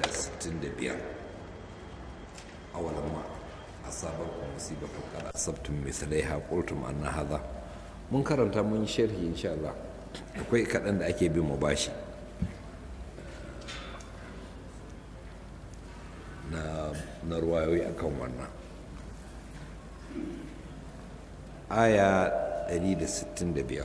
165 awalan ma asabakum musibatu qad asabtum mithlaiha qultum anna hadha mun karanta mun sharhi insha Allah akwai kaɗan da ake bin mu bashi na na ruwayoyi akan wannan aya 165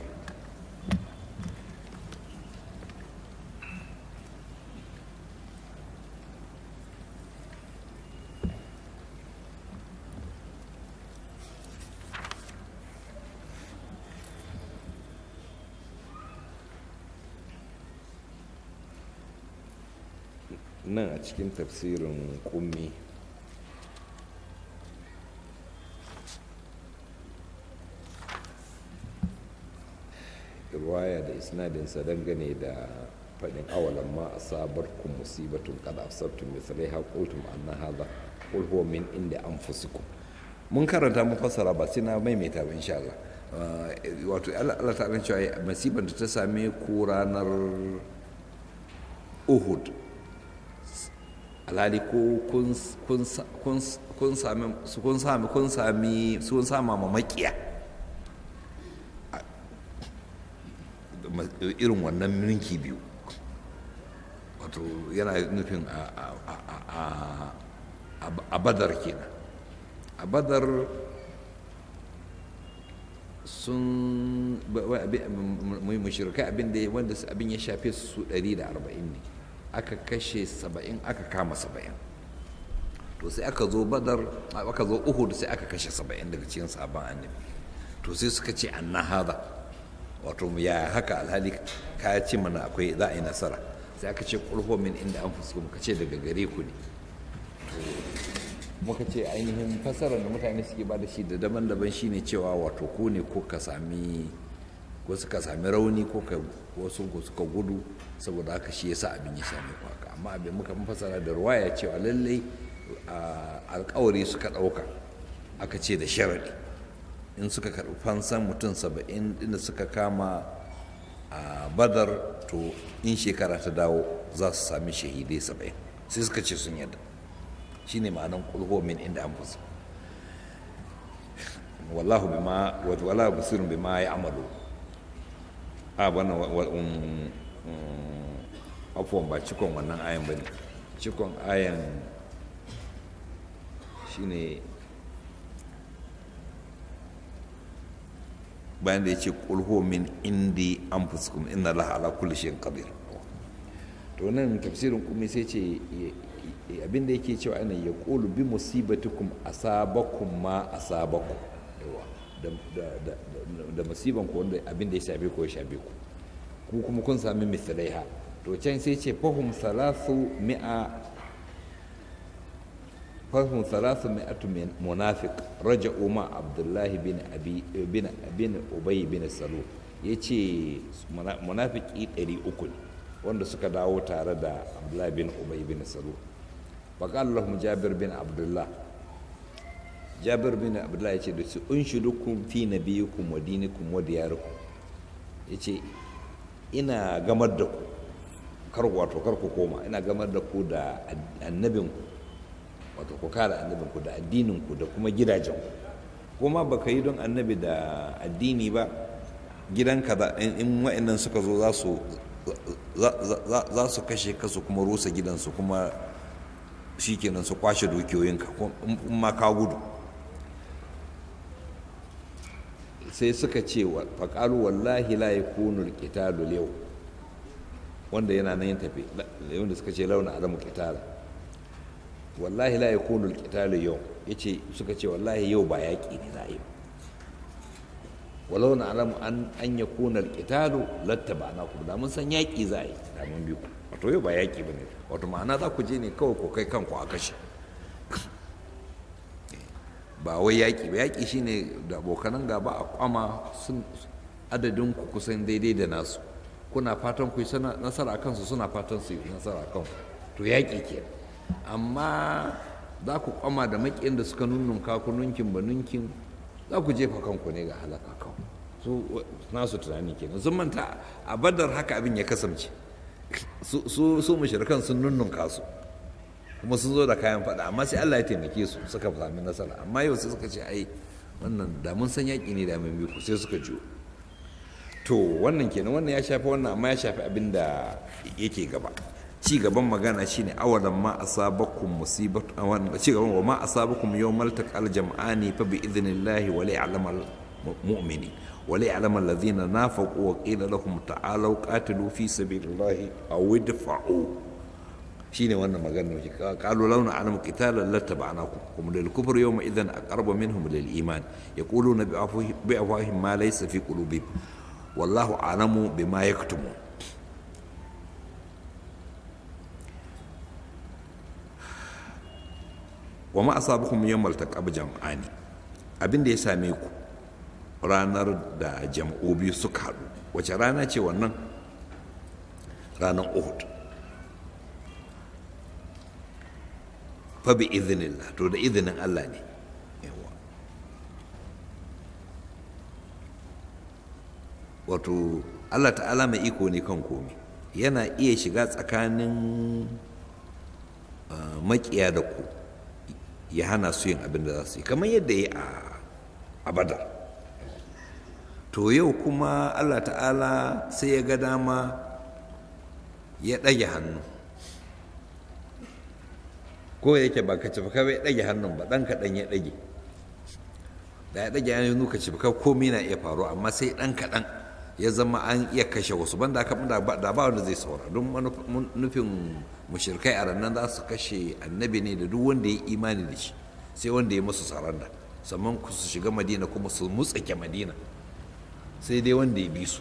nan a cikin tafsirin kummi ruwaya da isnadinsa dangane da faɗin awalan ma a sabar kun musibatun kada asabtum misalai haƙultum anna hadha qul huwa min inda anfusikum mun karanta mun fassara ba sai na maimaita ba insha Allah wato Allah ta'ala cewa masibar da ta same ku ranar Uhud alhali ko kun sami kun sami kun sami sun sama ma makiya irin wannan ninki biyu wato yana nufin a badar kenan a badar sun mashirkai abin da wanda abin ya shafe su 140 ne aka kashe 70 aka kama 70 to sai aka zo badar aka zo uhud sai aka kashe 70 daga cikin sabon annabi to sai suka ce anna hada wato ya haka alhali ka ce mana akwai za a yi nasara sai aka ce kulho min inda an fuska muka ce daga gare ku ne muka ce ainihin fasarar da mutane suke ba da shi da daban-daban shine cewa wato ku ne ko ka sami ko suka sami rauni ko ka wasu ko suka gudu saboda haka shi yasa abin ya same ku haka amma abin muka fasara da ruwaya cewa lallai alkawari suka ɗauka aka ce da sharadi in suka karɓi fansan mutum saba'in inda suka kama a badar to in shekara ta dawo za su sami shahidai saba'in sai suka ce sun yadda shi ne ma'anan kulho min inda an fusa wallahu bima wala basirun bima ya amalu a wannan afuwan ba cikon wannan ayan ba ne cikon ayan shine bayan da ya ce kulho min indi an fuskum inna laha ala kulli shayin qadir to nan tafsirin kuma sai ce abinda yake cewa ana ya qulu bi musibatikum asabakum ma asabakum da musiban ku wanda abinda ya shafe ku ya shafe ku ku kuma kun sami misalaiha to can sai ce fahum salasu mi'a fahim salasu mi'atu munafiq raja'u ma abdullahi bin abi bin bin ubay bin salu yace munafiki 300 ne wanda suka dawo tare da abdullahi bin ubay bin salu faqala lahum jabir bin abdullah jabir bin abdullah yace da su unshidukum fi nabiyikum wa dinikum wa diyarikum yace ina gamar da ku kar wato kar ku koma ina gamar da ku da annabinku wato ku kare annabinku da addininku da kuma gidajenku kuma ba ka yi don annabi da addini ba gidanka in wa'annan suka zo za su kashe ka su kuma rusa gidansu kuma shi kenan su kwashe dukiyoyinka in ma ka gudu sai suka ce faƙalu wallahi la yakunu alqitalu yau wanda yana nan yin tafi wanda suka ce launa alamu qitala wallahi la yakunu alqitalu yau yace suka ce wallahi yau ba yaƙi ne za a yi walau na alamu an an yakuna alqitalu lattabana ku da mun san yaƙi za a yi da mun bi ku wato yau ba yaƙi bane wato ma'ana za ku je ne kawai ku kai kanku a kashe ba wai yaƙi ba yaƙi shine da abokanan gaba a kwama sun adadin ku kusan daidai da nasu kuna fatan ku yi nasara a kansu suna fatan su yi nasara a kanku to yaƙi ke amma za ku kwama da maƙiyan da suka nunnunka ku nunkin ba nunkin za ku jefa kanku ne ga halaka kan su nasu tunani kenan sun manta a badar haka abin ya kasance su su mushrikan sun nunnunka su kuma sun zo da kayan faɗa amma sai Allah ya taimake su suka sami nasara amma yau sai suka ce ai wannan da mun san yaƙi ne da mun bi ku sai suka jiyo to wannan kenan wannan ya shafi wannan amma ya shafi abin da yake gaba ci gaban magana shine awalan ma asabakum musibatu wannan ci gaban wa ma asabakum yawmal taqal jam'ani fa bi idhnillahi wa la'lamal mu'minin wa la'lamal ladhina nafaqu wa qila lahum ta'alu qatilu fi sabilillahi aw idfa'u shine wannan magana ne qalu launa alamu qitalan lattaba'nakum kum lil kufri yawma idhan aqrabu minhum lil iman yaquluna bi afwahihim ma laysa fi qulubihim wallahu a'lamu bima yaktumun wa ma asabakum yawmal taqab jam'ani abin da ya same ku ranar da jam'u biyu suka haɗu wace rana ce wannan ranar uhud fa bi idhnillah to da izinin Allah ne yawa wato Allah ta'ala mai iko ne kan komi yana iya shiga tsakanin makiya da ku ya hana su yin abin da za su yi kamar yadda ya a badar to yau kuma allah ta'ala sai ya ga dama ya ɗage hannu ko yake ba ka cifaka bai ɗage hannun ba ɗan kaɗan ya ɗage da ya ɗage hannu ka cifaka komi na iya faru amma sai ɗan kaɗan ya zama an iya kashe wasu banda aka da ba wanda zai saura don nufin mushirkai a rannan za su kashe annabi ne da duk wanda ya imani da shi sai wanda ya musu saranda sannan su shiga madina kuma su mutsake madina sai dai wanda ya bi su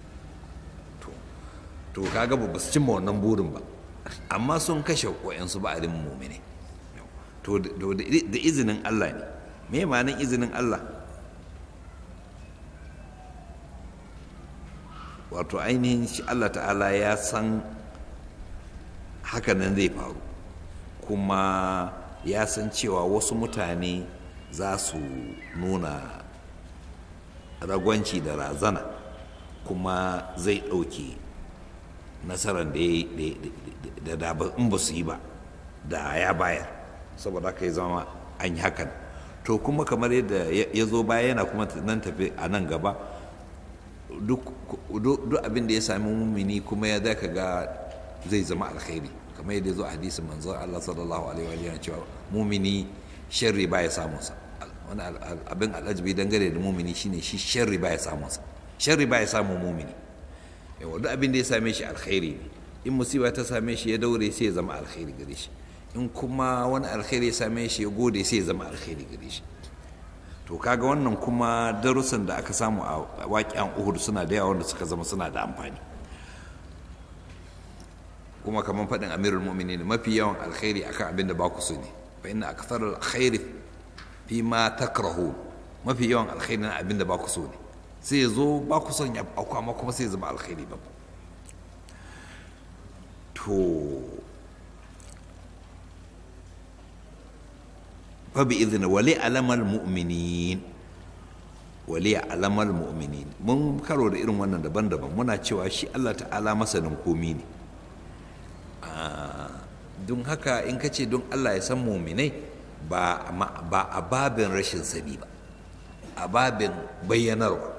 to kaga ba su cimma wannan burin ba amma sun kashe wayansu ba a mumine to da izinin Allah ne me ma'anin izinin Allah wato ainihin shi Allah ta'ala ya san hakanan zai faru kuma ya san cewa wasu mutane za su nuna ragwanci da razana kuma zai ɗauke nasarar da da in ba su yi ba da ya bayar saboda haka ya zama an yi hakan to kuma kamar yadda ya zo baya yana kuma nan tafi a nan gaba duk abin da ya sami mumini kuma ya zaka ga zai zama alkhairi kamar yadda ya zo a hadisin manzon Allah sallallahu alaihi wa cewa mumini sharri ba ya samun sa wani abin alajibi dangane da mumini shine shi sharri ba ya samun sa sharri ba ya samun mumini yawa duk abin da ya same shi alkhairi ne in musiba ta same shi ya daure sai ya zama alkhairi gare shi in kuma wani alkhairi ya same shi ya gode sai ya zama alkhairi gare shi to kaga wannan kuma darussan da aka samu a waƙiyan uhud suna da yawa wanda suka zama suna da amfani kuma kamar faɗin amirul mu'minin mafi yawan alkhairi akan abin da ba ku so ne fa inna akthar alkhairi fi ma takrahu mafi yawan alkhairi na abin da ba ku so ne sai ya zo ba ku son ya auku amma kuma sai ya zama alkhairi ba to fa bi idhni wali alamal mu'minin wali alamal mu'minin mun karo da irin wannan daban-daban muna cewa shi Allah ta'ala masanin komi ne don haka in ka ce don Allah ya san muminai ba a babin rashin sani ba a babin bayyanarwa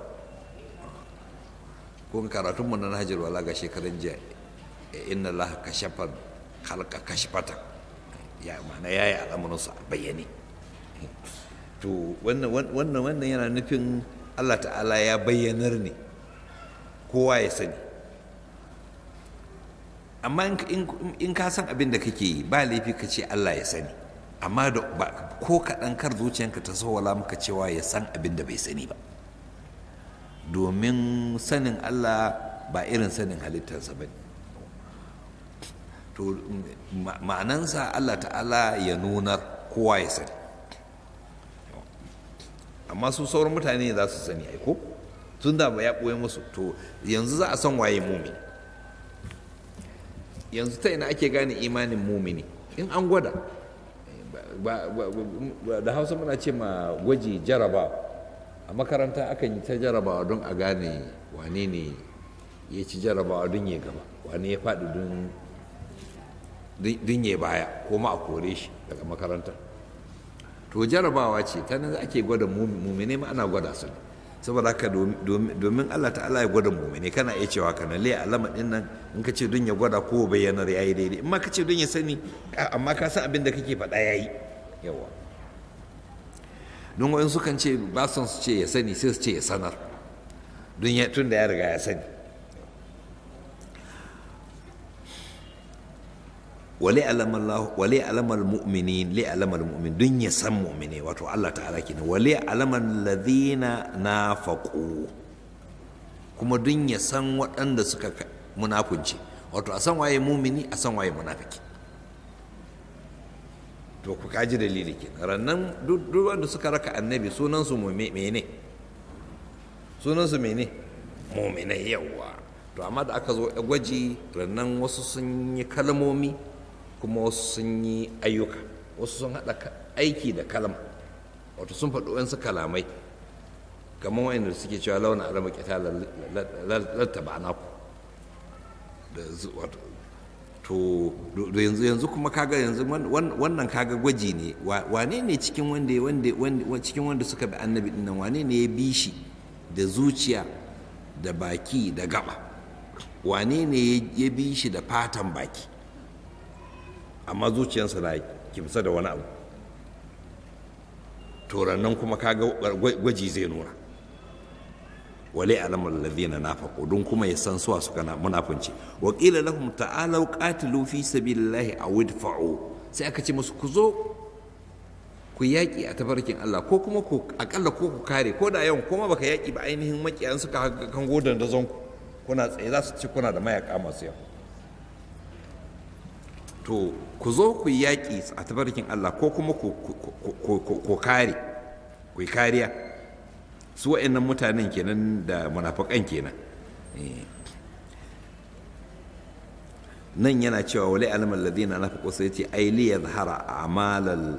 ko karatunmu na Hajar wala ga shekaran jiya inna Allah kashafa halka kashfata ya mana yayi al'amuransu a bayyane to wannan wannan yana nufin Allah ta'ala ya bayyanar ne kowa ya sani amma in ka san abin da kake yi ba laifi ka ce Allah ya sani amma da ko kaɗan kar zuciyanka ta sawala maka cewa ya san abin da bai sani ba domin sanin Allah ba irin sanin halittarsa ba to ma'anansa Allah ta'ala ya nunar kowa ya sani amma su sauran mutane za su sani aiko tun da ba ya ɓoye musu to yanzu za a san waye mumini yanzu ta ina ake gane imanin mumini in an gwada da hausa muna ce ma gwaji jaraba a makaranta akan yi ta jarabawa don a gane wane ne ya ci jarabawa don ya gaba wane ya faɗi don dun ya baya ko ma a kore shi daga makarantar to jarabawa ce ta nan ake gwada mumine ma ana gwada su ne saboda haka domin Allah ta'ala ya gwada mumine kana iya cewa kana le alama din nan in ka ce don ya gwada ko bayyanar yayi daidai in ma ka ce don ya sani amma ka san abin da kake faɗa yayi yawa don wa'in sukan ce ba son su ce ya sani sai su ce ya sanar don ya tun da ya riga ya sani wale alamar mu'mini le alamar mu'min don ya san mu'mini wato Allah ta'ala kenan wale alamar ladina na faƙo kuma don ya san waɗanda suka munafunci wato a san waye mumini a san waye munafiki to ku kaji dalili kenan rannan duk wanda suka raka annabi sunansu mene sunansu mene muminai yawa to amma da aka zo gwaji rannan wasu sun yi kalmomi kuma wasu sun yi ayyuka wasu sun haɗa aiki da kalma wato sun faɗi wasu kalamai kamar wa'inda suke cewa launa alama kita lattaba naku da wato to yanzu yanzu kuma kaga yanzu wannan kaga gwaji ne wane ne cikin wanda wanda cikin wanda suka bi annabi dinnan wane ne ya bi shi da zuciya da baki da gaba wane ne ya bi shi da fatan baki amma zuciyarsa na kimsa da wani abu to nan kuma kaga gwaji zai nuna wale alamar ladina nafaqu don kuma ya san suwa suka na munafunci wa qila lahum ta'alu qatilu fi sabilillahi aw idfa'u sai aka ce musu ku zo ku yaƙi a tafarkin Allah ko kuma ku akalla ko ku kare ko da yawan kuma baka yaƙi ba ainihin makiyan suka kan godan da zonku kuna tsaye za su ci kuna da mayaka masu yawa to ku zo ku yaƙi a tafarkin Allah ko kuma ku kare ku kariya su wa'annan mutanen kenan da munafakan kenan nan yana cewa wale alamar ladina na faƙo sai ce ai li yadhara a'malal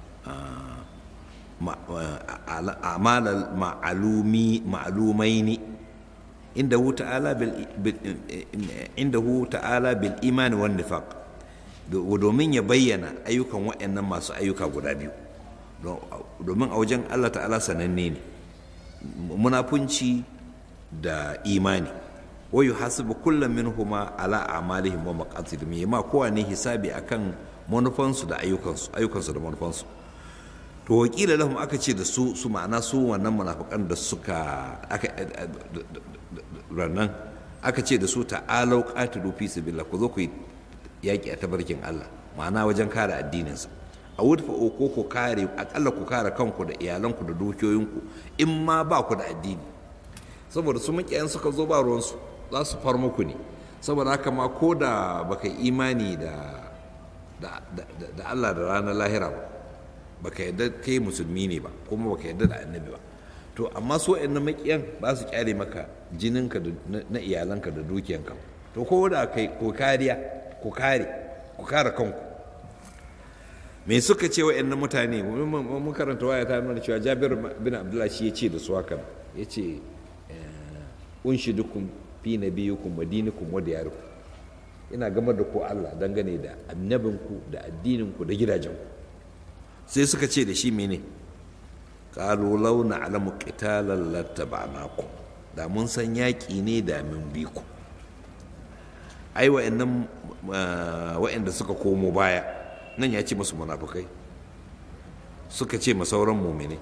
a'malal ma'alumi ma'lumaini inda hu ta'ala bil inda hu ta'ala bil iman wan nifaq domin ya bayyana ayyukan wa'annan masu ayyuka guda biyu domin a wajen Allah ta'ala sananne ne munafunci da imani wa yuhasibu kullum minhuma ala a'malihim wa maqasidihim yama kowa ne hisabi akan manufansu da ayyukansu ayyukansu da manufansu to wakila lahum aka ce da su su ma'ana su wannan munafikan da suka aka rannan aka ce da su ta'alau qatilu fi sabilillah ku zo ku yaki a tabarkin Allah ma'ana wajen kare addininsa a wurfa ko ku kare akalla ku kare kanku da iyalanku da dukiyoyinku in ma ba ku da addini saboda su makiyan suka zo ba ruwansu za su far muku ne saboda haka ma ko da baka imani da da Allah da ranar lahira ba baka yadda kai musulmi ne ba kuma baka yadda da annabi ba to amma su wa'annan makiyan ba su kyale maka jininka na iyalanka da dukiyanka to ko da kai ko kariya ku kare ku kare kanku me suka ce wa'annan mutane mun karanta waya ta nuna cewa jabir bin abdullahi shi ya ce da su haka ya ce unshi dukun fi nabiyukum wa dinikum wa diyarukum ina gamar da ku Allah dangane da annabinku da addininku da gidajenku sai suka ce da shi mene qalu law na'lamu qitalan lattaba'nakum da mun san yaƙi ne da mun bi ku ai wa'annan wa'anda suka komo baya nan ya ce masu munafukai suka ce masauran mumini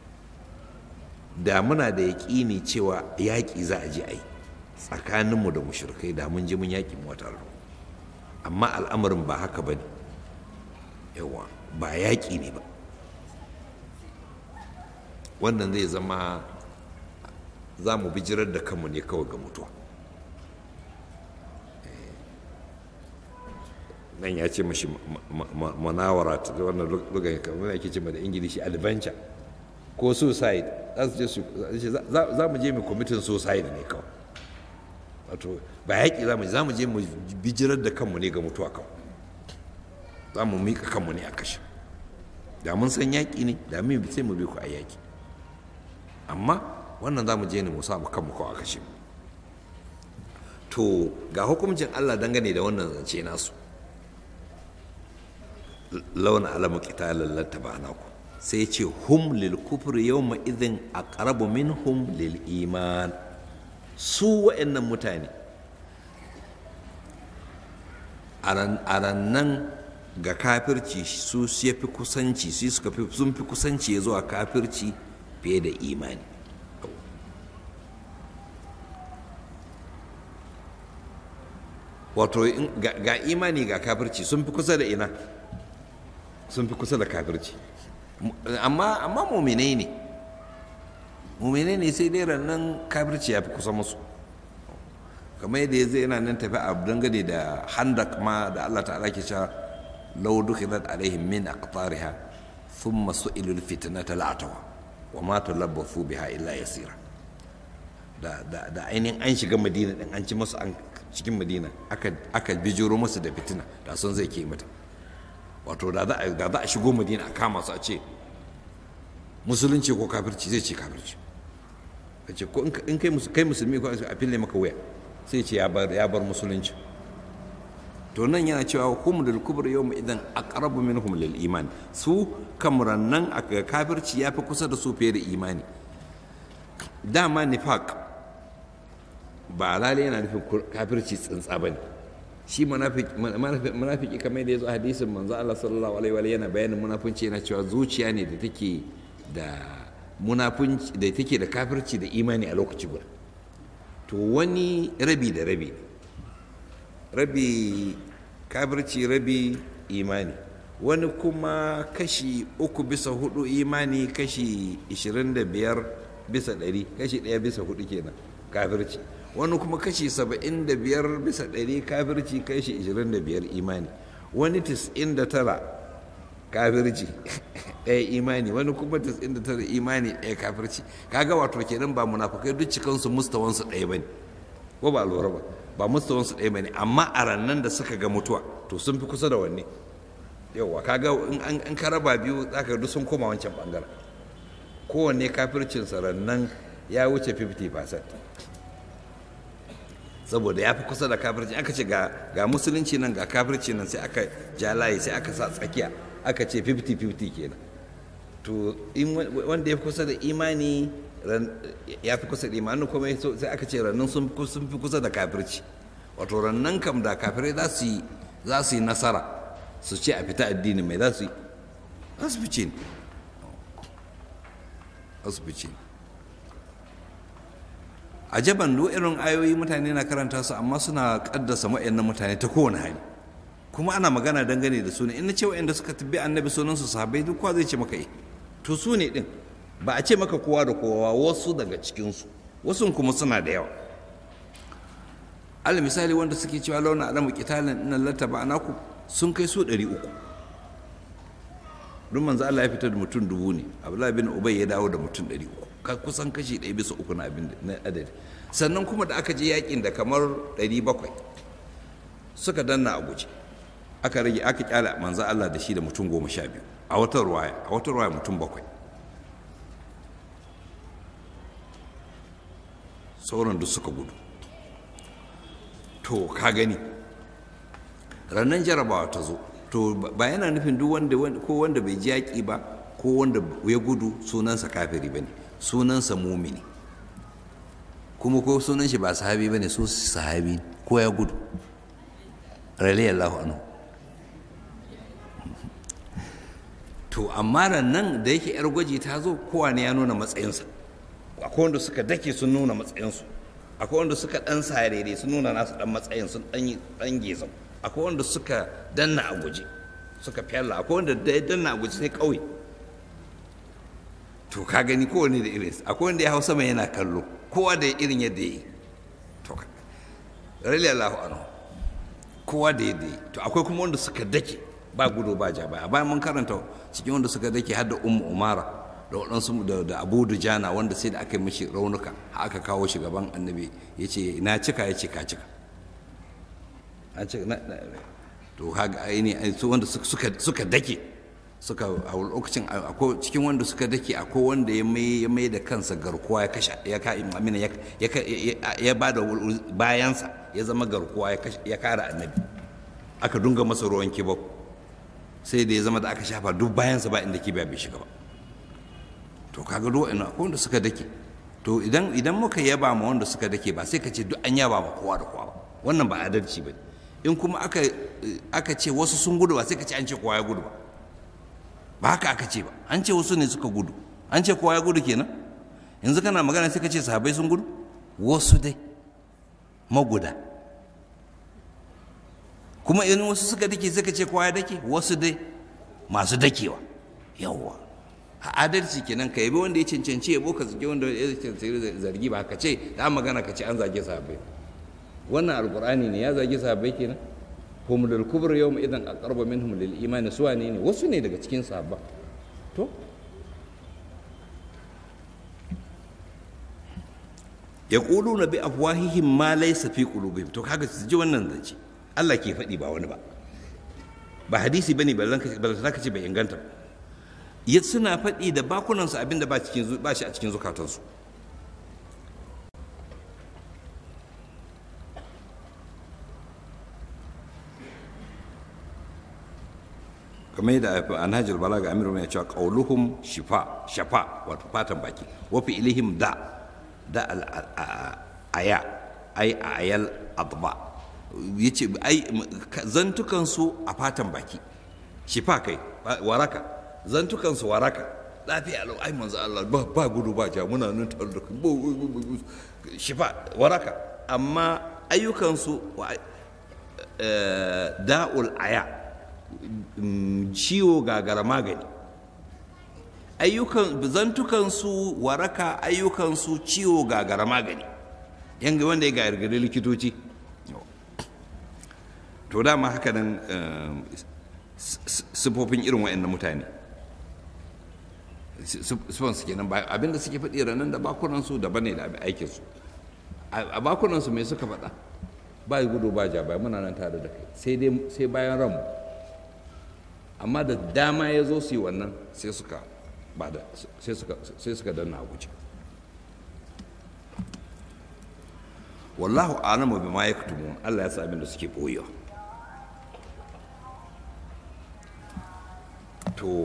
da muna da yaƙini cewa yaƙi za a je a yi tsakaninmu da mushrikai da mun je mun yaƙi mu wata amma al'amarin ba haka ba ne yawa ba yaƙi ne ba wannan zai zama za mu bijirar da kanmu ne kawai ga mutuwa nan ya ce mashi manawara ta wannan lugan kamar yake ce da ingilishi adventure ko suicide za mu je mu kwamitin suicide ne kawai wato ba yaƙi za mu je za mu je mu bijirar da kanmu ne ga mutuwa kawai za mu miƙa kanmu ne a kashe da mun san yaƙi ne da mun sai mu bi ku a yaƙi amma wannan za mu je ne mu sa mu kanmu kawai a kashe to ga hukuncin Allah dangane da wannan zance nasu launa alamu qitalal lattaba'nakum sai ce hum lil kufri yawma idhin aqrabu minhum lil iman su wa'annan mutane a rannan ga kafirci su ya fi kusanci su suka fi sun fi kusanci ya zuwa kafirci fiye da imani wato ga imani ga kafirci sun fi kusa da ina sun fi kusa da kafirci amma amma muminai ne muminai ne sai dai rannan kafirci ya fi kusa musu kamar yadda ya zai yana nan tafi a dangane da handak ma da Allah ta'ala ke cewa law dukhilat alaihim min aqtariha thumma su'ilu alfitnata la'atawa wa ma talabbathu biha illa yasira da da da ainihin an shiga madina din an ci musu an cikin madina aka aka bijiro musu da fitina da sun zai ke mata wato da za a da za a shigo madina a kama su a ce musulunci ko kafirci zai ce kafirci kace ko in kai kai musulmi ko a fille maka waya sai ce ya bar musulunci to nan yana cewa hum lil kubra yawma idan aqrabu minhum lil iman su kamran nan a kafirci yafi kusa da su fiye da imani dama nifaq ba lalai yana nufin kafirci tsintsa bane shi munafiki kamar da ya zo hadisin manzo Allah sallallahu alaihi wa yana bayanin munafunci yana cewa zuciya ne da take da munafunci da take da kafirci da imani a lokaci guda to wani rabi da rabi rabi kafirci rabi imani wani kuma kashi uku bisa hudu imani kashi 25 bisa ɗari kashi ɗaya bisa hudu kenan kafirci wani kuma kashi 75 bisa ɗari kafirci kashi 25 imani wani 99 kafirci ɗaya imani wani kuma 99 imani ɗaya kafirci kaga wato kenan ba munafukai duk cikansu mustawansu ɗaya bane ko ba lura ba ba mustawansu ɗaya bane amma a rannan da suka ga mutuwa to sun fi kusa da wanne yauwa kaga in an ka raba biyu zaka duk sun koma wancan bangaren kowanne kafircin rannan ya wuce 50% saboda ya fi kusa da kafirci aka ce ga musulunci nan ga kafirci nan sai aka ja layi sai aka sa tsakiya aka ce 50-50 kenan to wanda ya fi kusa da imani ya fi kusa da imani kuma sai aka ce rannan sun fi kusa da kafirci wato rannan kam da kafirai za su yi nasara su ce a fita addini mai za su yi za su fice ne za su fice a jaban duk irin ayoyi mutane na karanta su amma suna kaddasa na mutane ta kowane hali kuma ana magana dangane da su ne in na ce wa'anda suka tabbi annabi sunan su sahabbai duk kowa zai ce maka eh to su ne din ba a ce maka kowa da kowa wasu daga cikin su wasu kuma suna da yawa al misali wanda suke cewa launa alamu qitalin innal lataba anaku sun kai su 300 duk manzo Allah ya fitar da mutum dubu ne Abdullahi bin Ubay ya dawo da mutum 300 kusan kashi ɗaya bisa uku na abin na adadi sannan kuma da aka je yakin da kamar 700 suka danna a guje aka rage aka kyala manzo Allah da shi da mutum goma sha biyu a wata ruwaya a wata ruwaya mutum bakwai sauran duk suka gudu to ka gani rannan jarabawa ta zo to ba yana nufin duk wanda ko wanda bai ji yaƙi ba ko wanda ya gudu sunansa kafiri ba ne sunansa mumini kuma ko sunan shi ba sahabi ba ne su sahabi ko ya gudu radiyallahu anhu to amma nan da yake yar gwaji ta zo kowa ne ya nuna matsayinsa akwai wanda suka dake sun nuna matsayinsu akwai wanda suka dan sarere sun nuna nasu dan matsayin sun dan dan gezau akwai wanda suka danna a guje suka fyalla akwai wanda da ya danna a guje sai kauye to ka gani kowane da irin akwai wanda ya hau sama yana kallo kowa da irin yadda ya yi to rali Allahu anhu kowa da yadda ya yi to akwai kuma wanda suka dake ba gudu ba ja baya bayan mun karanta cikin wanda suka dake har da ummu umara da waɗansu da abu dujana wanda sai da aka yi mishi raunuka aka kawo shi gaban annabi ya ce na cika ya ce ka cika to haka aini su wanda suka dake suka a lokacin akwai cikin wanda suka dake akwai wanda ya mai ya mai da kansa garkuwa ya kashe ya ka amina ya ya ba da bayansa ya zama garkuwa ya kare annabi aka dunga masa ruwan kibau sai da ya zama da aka shafa duk bayansa ba inda kibiya bai shiga ba to kaga duk wa'annan akwai wanda suka dake to idan idan muka yaba ma wanda suka dake ba sai ka ce duk an yaba ma kowa da kowa ba wannan ba adalci ba in kuma aka aka ce wasu sun gudu ba sai ka ce an ce kowa ya gudu ba ba haka aka ce ba an ce wasu ne suka gudu an ce kowa ya gudu kenan yanzu kana magana sai ka ce sahabbai sun gudu wasu dai maguda kuma in wasu suka dake sai ka ce kowa ya dake wasu dai masu dakewa yawwa a adalci kenan ka yabi wanda ya cancanci yabo ka zage wanda ya cancanci zargi ba ka ce da magana ka ce an zage sahabbai wannan alqur'ani ne ya zage sahabbai kenan hum lil kubr yawm idan aqrabu minhum lil iman suwa ne ne wasu ne daga cikin sahabba to yaquluna bi afwahihim ma laysa fi qulubihim to kaga su ji wannan zance Allah ke faɗi ba wani ba ba hadisi bane ballan ka ce bai inganta ba ya suna faɗi da bakunansu abinda ba cikin ba shi a cikin zukatansu kamar yadda anhajul balaga amiru mai cewa qauluhum shifa shafa wato fatan baki wa fi ilihim da da al aya ay ayal adba yace ai zantukan su a fatan baki shifa kai waraka zantukan su waraka lafiya lau ai manzo Allah ba ba gudu ba ja muna nan tare da shifa waraka amma ayyukan su da'ul aya ciwo gagara magani ayyukan zantukansu waraka ayyukansu ciwo gagara magani yanga wanda ya gargari likitoci to dama haka nan sifofin irin wa'annan mutane sifansu kenan abinda suke faɗi ranar da bakunansu daban ne da aikinsu a bakunansu mai suka faɗa ba gudu ba ja bai muna nan tare da kai sai bayan ranmu amma da dama ya zo su yi wannan sai suka ba da sai suka danna a guje wallahu alamu bima yaktumun Allah ya sa abin da suke boyewa to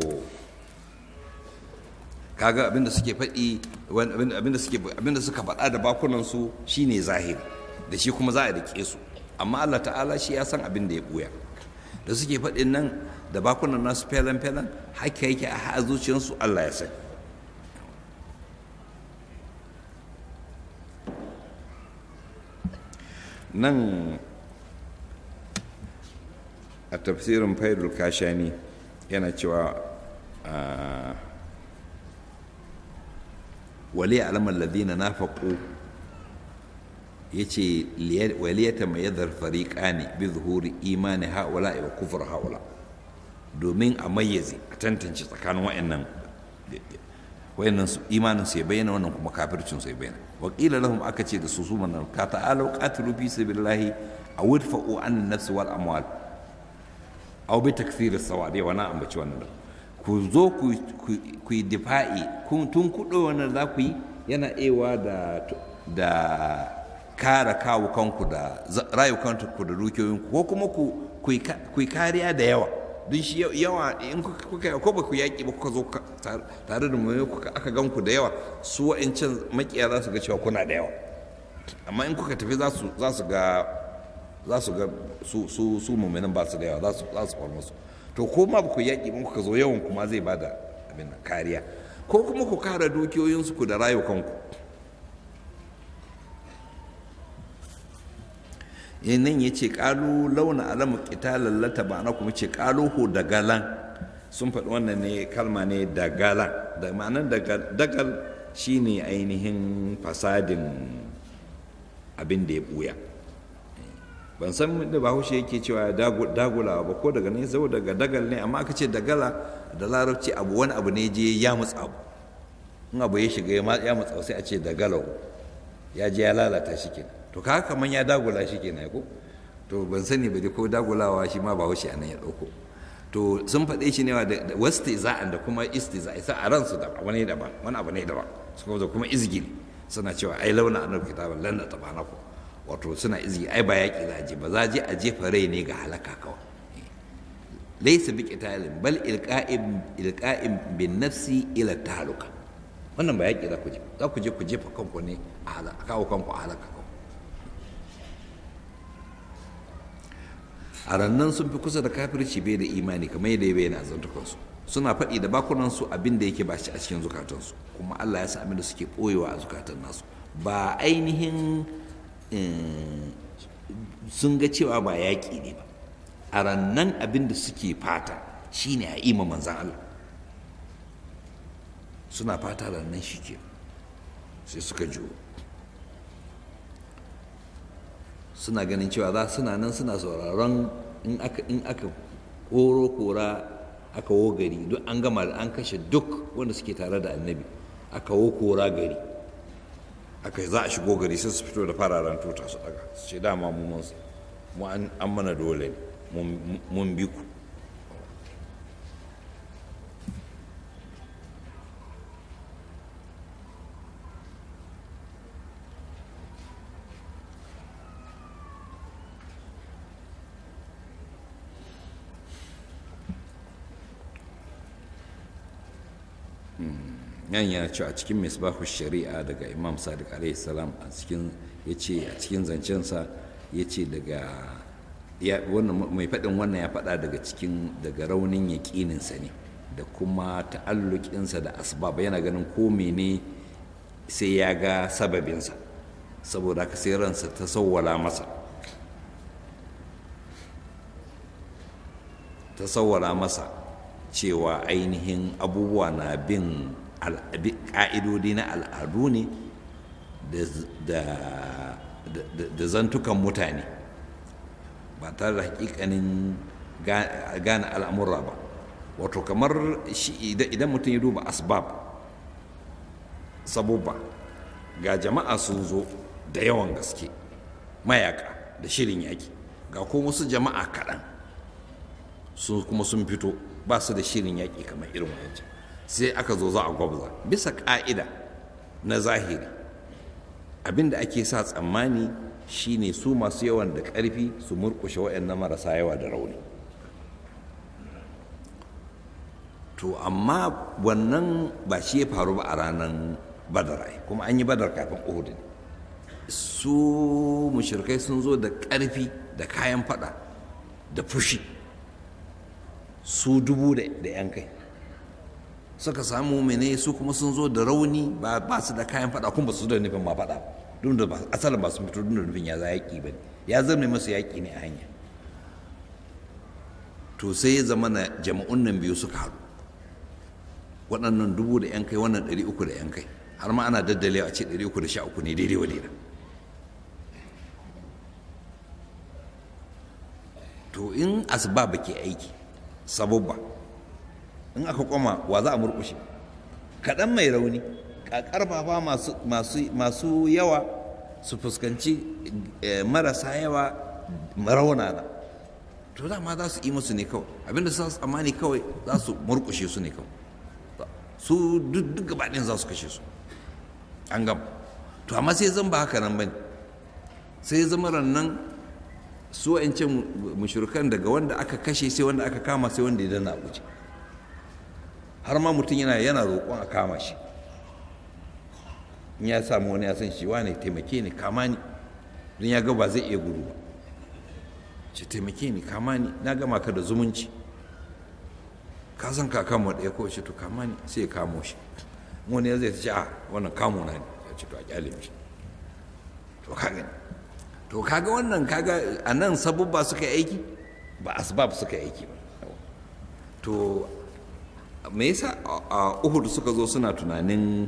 kaga abin da suke faɗi abin da suke abin da suka faɗa da bakunan su shine zahiri da shi kuma za a rike su amma Allah ta'ala shi ya san abin da ya buya da suke faɗin nan da bakunan nasu felan-felan haka yake a zuciyarsu Allah ya sani nan a tafsirin faidul kashani yana cewa wali alamar ladina na faƙo ya ce waliyata mai yadda fariƙa ne bi zuhuri imani ha'ula wa kufur ha'ula domin a mayyaze a tantance tsakanin wa'annan wayannan su imanin su ya bayyana wannan kuma kafircin su ya bayyana wa qila lahum aka ce da su su manan ka ta'alu qatilu fi sabilillahi aw idfa'u an nafs wal amwal aw bi takfir as-sawadi wa na ambaci wannan ku zo ku ku yi difa'i kun tun kudo wannan za ku yi yana ewa da da kare kawo kanku da rayukanku da dukiyoyinku ko kuma ku yi kariya da yawa don shi yawa in kuka ko ba ku yaƙi ba kuka zo tare da mu aka gan ku da yawa su wa'ancan makiya za su ga cewa kuna da yawa amma in kuka tafi za su ga za su ga su su su mu'minin ba su da yawa za su za su kwar musu to ko ma ba ku yaƙi ba kuka zo yawan kuma zai bada abin kariya ko kuma ku kare dukiyoyinsu ku da rayukanku nan ya ce ƙalu launa alamu ƙitalar lata ba na kuma ce ƙaluhu da galan sun faɗi wannan ne kalma ne da galan da ma'anar dagal shi ne ainihin fasadin abin da ya ɓuya ban san da bahaushe yake cewa dagulawa ba ko daga ne zau daga dagal ne amma aka ce dagala da larabci abu wani abu ne je ya mutsa abu in abu ya shiga ya mutsa sai a ce dagalau ya je ya lalata shi kenan to ka kaman ya dagula shi kenan ko to ban sani ba ko dagulawa shi ma ba wuce anan ya dauko to sun faɗe shi ne da wasti za'an da kuma istiza isa a ransu da wani daban wani abu ne daban suka zo kuma izgili suna cewa ai launa annabi kitaban lan na tabana ku wato suna izgi ai ba yaƙi za a je ba za a je a jefa rai ne ga halaka kawai laysa bi qitalin bal ilqa'in ilqa'in bin nafsi ila taluka wannan ba yaƙi za ku je za ku je ku jefa kanku ne a halaka kawo kanku a halaka a rannan sun fi kusa da kafirci bai da imani kamar yadda ya bayyana a zantukansu suna faɗi da bakunansu abin da yake ba shi a cikin zukatansu kuma Allah ya sa abin da suke ɓoyewa a zukatan nasu ba ainihin sun ga cewa ba yaƙi ne ba a rannan abin da suke fata shine a ima manzan Allah suna fata rannan shi ke sai suka juyo suna ganin cewa za suna nan suna sauraron in aka in aka koro kora aka wo gari duk an gama da an kashe duk wanda suke tare da annabi aka wo kora gari aka za a shigo gari sai su fito da fararen tuta su daga su ce dama mu mun mu an mana dole mun bi ku yan yana cewa a cikin misbahu shari'a daga imam sadiq alaihi salam a cikin ya ce a cikin zancensa ya ce daga mai faɗin wannan ya faɗa daga cikin daga raunin yaƙininsa ne da kuma ta'allukinsa da asbab yana ganin ko mene sai ya ga sababinsa saboda haka sai ransa ta sawwala masa ta sawwala masa cewa ainihin abubuwa na bin ƙa'idodi na al'adu ne da zantukan mutane ba tare da hakikanin gane al'amura ba wato kamar idan mutum ya duba asbab sabubba ga jama'a sun zo da yawan gaske mayaka da shirin yaki ga kuma wasu jama'a kaɗan sun kuma sun fito ba su da shirin yaƙi kamar irin wancan sai aka zo za a gwabza bisa ƙa'ida na zahiri abinda ake sa tsammani shine su masu yawan da ƙarfi su murƙushe waɗannan marasa yawa da rauni to amma wannan ba shi ya faru ba a ranar badar kuma an yi badar kafin uhud su mushrikai sun zo da ƙarfi da kayan fada da fushi su dubu da 'yan kai suka samu mene su kuma sun zo da rauni ba su da kayan fada kuma ba su da nufin ma fada duk da asalin ba su fito duk da nufin ya za yaƙi ba ya zama masu yaƙi ne a hanya to sai ya zama na jama'un nan biyu suka haɗu waɗannan dubu da 'yan kai wannan ɗari uku da 'yan kai har ma ana daddalewa a ce ɗari uku da sha uku ne daidai wa daidai to in asbab ke aiki sabubba in aka koma wa za a murkushe kaɗan mai rauni ƙarfafa masu yawa su fuskanci marasa yawa raunana to dama za su yi musu ne kawai abinda su tsammani kawai za su murkushe su ne kawai su duk gabaɗin za su kashe su an gama to amma sai zan ba haka nan bane sai zama rannan su wa'ancan mushrikan daga wanda aka kashe sai wanda aka kama sai wanda ya dana wuce har ma mutum yana yana roƙon a kama shi in ya samu wani ya san shi wane taimake ni kama ni don ya ga ba zai iya gudu ba ce taimake ni kama ni na gama ka da zumunci ka san kakan mu ɗaya ko shi to kama ni sai ya kamo shi wani ya zai ce a wannan kamo na ne ya ce to a kyale shi to ka gani to kaga wannan kaga a nan sabubba suka yi aiki ba asbab suka yi aiki ba to me yasa a uhud suka zo suna tunanin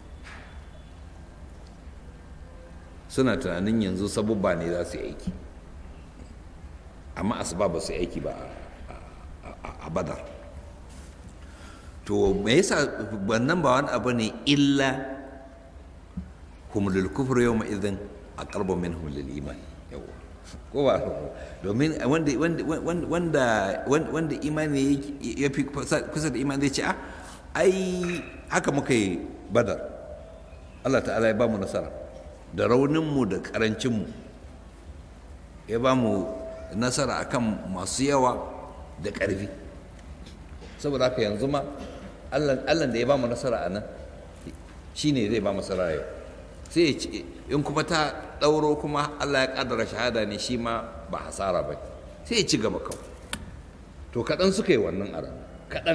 suna tunanin yanzu sabubba ne za su yi aiki amma asbab ba su yi aiki ba a badar to me yasa wannan ba wani abu ne illa humulul kufur yau ma idan a karbo min humulul iman yawa ko ba domin wanda wanda wanda imani ya fi kusa da imani zai ce a ai haka muka yi badar Allah ta'ala ya ba mu nasara da rauninmu da karancinmu ya ba mu nasara akan masu yawa da ƙarfi saboda haka yanzu ma allah da ya ba mu nasara a nan shi ne zai ba mu nasara yau sai ya ce in kuma ta ɗauro kuma allah ya ƙaddara shahada ne shi ma ba hasara ba sai ya ci gaba kawai to kaɗan suka yi wannan a kaɗan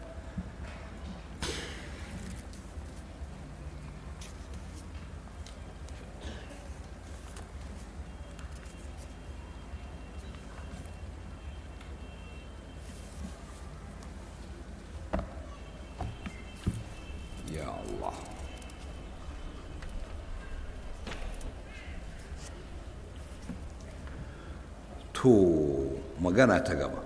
ya Allah to magana ta gaba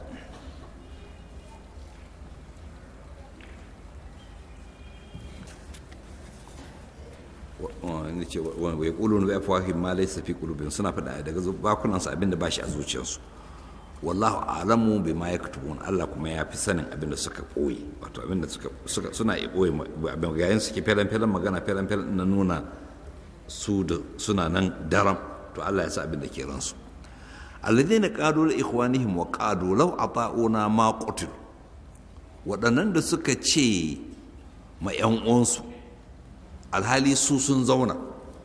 wani ce wai ƙulun bai fahim ma laisa fi ƙulubin suna faɗa daga bakunansu abinda ba shi a zuciyarsu wallahu alamu bai ma ya katubun Allah kuma ya fi sanin abinda suka ɓoye wato abinda suka suna iya ɓoye yayin suke felen felen magana felen felen na nuna su da suna nan daram to Allah ya sa abinda ke ransu alladhina qalu li ikhwanihim wa qalu law ata'una ma qutil waɗannan da suka ce ma 'yan uwansu alhali su sun zauna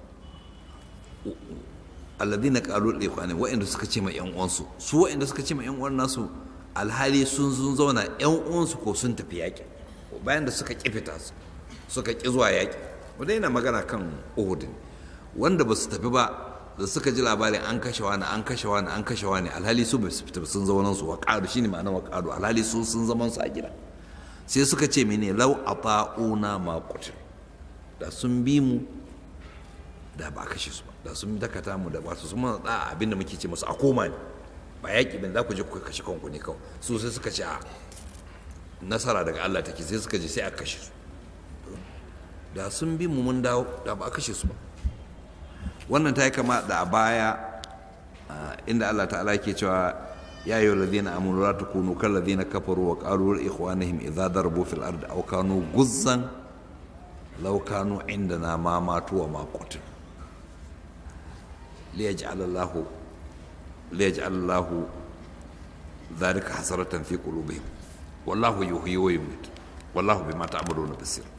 alladina qalu li ikhwani wa'anda suka ce ma yan uwansu su wa'anda suka ce ma yan uwan nasu alhali sun sun zauna yan uwansu ko sun tafi yaƙi bayan da suka ƙi fita su suka ƙi zuwa yaƙi wanda yana magana kan Uhud wanda ba su tafi ba da suka ji labarin an kashe wani an kashe wani an kashe wani alhali su ba su fita sun zaunan su wa ƙaru shine ma'ana wa ƙaru alhali su sun zaman su a gida sai suka ce mene lau ata'una ma qutil da sun bi mu da ba kashe su ba da sun dakata mu da wasu sun mana da abinda muke ce musu a koma ne ba yaƙi bin za ku je ku kashe kanku ne kawai su sai suka ce a nasara daga Allah take sai suka je sai a kashe su da sun bi mu mun dawo da ba a kashe su ba wannan ta yi kama da a baya inda Allah ta'ala ke cewa ya yi ladina amanu la takunu kal ladina kafaru wa qalu li ikhwanihim idza darbu fil ardi aw kanu guzzan لو كانوا عندنا ما ماتوا وما قتلوا ليجعل الله ليجعل الله ذلك حسرة في قلوبهم والله يحيي ويميت والله بما تعملون بصير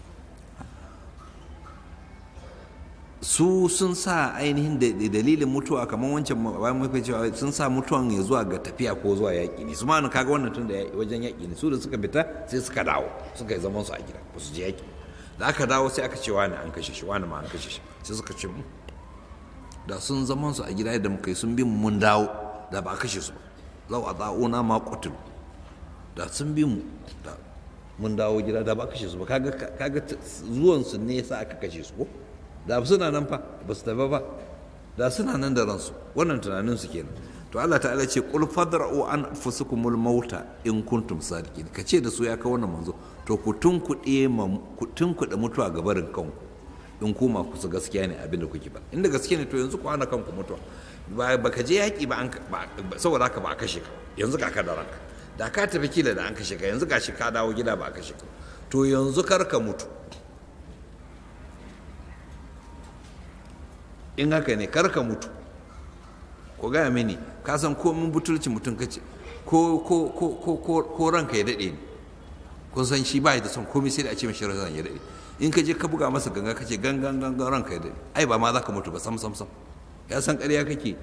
su sun sa ainihin dalilin mutuwa kamar wancan bayan mafi cewa sun sa mutuwan ya zuwa ga tafiya ko zuwa yaƙi ne su ma kaga wannan tun da wajen yaƙi ne su da suka fita sai suka dawo suka yi zaman su a gida ba su je yaƙi da aka dawo sai aka ce wani an kashe shi wani ma an kashe shi sai suka ce mu da sun zaman su a gida yadda muka yi sun bi mu mun dawo da ba a kashe su ba lau a da'una ma qutilu da sun bi mu da mun dawo gida da ba a kashe su ba kaga kaga zuwan su ne yasa aka kashe su ko da suna nan fa ba su tafi ba da suna nan da ransu wannan tunanin su kenan to Allah ta'ala ce qul fadra'u an anfusukumul mauta in kuntum sadiqin ka ce da su ya kawo wannan manzo to ku tunkuɗe ku tunkuɗe mutuwa ga barin kanku in kuma ku su gaskiya ne abin da kuke ba inda gaskiya ne to yanzu ku hana kanku mutuwa ba ka je yaƙi ba saboda haka ba a kashe ka yanzu ka da ranka da ka tafi kila da an kashe ka yanzu gashi ka dawo gida ba a kashe ka to yanzu kar ka mutu in haka ne kar ka mutu ko gaya mini ka san komin butulci mutum kace ko ko ko ko ko ranka ya daɗe ne kun san shi ba da son komai sai da a ce mashi ran ya daɗe in ka je ka buga masa ganga kace gangan gangan ranka ya daɗe ai ba ma za ka mutu ba sam sam sam ya san ƙarya kake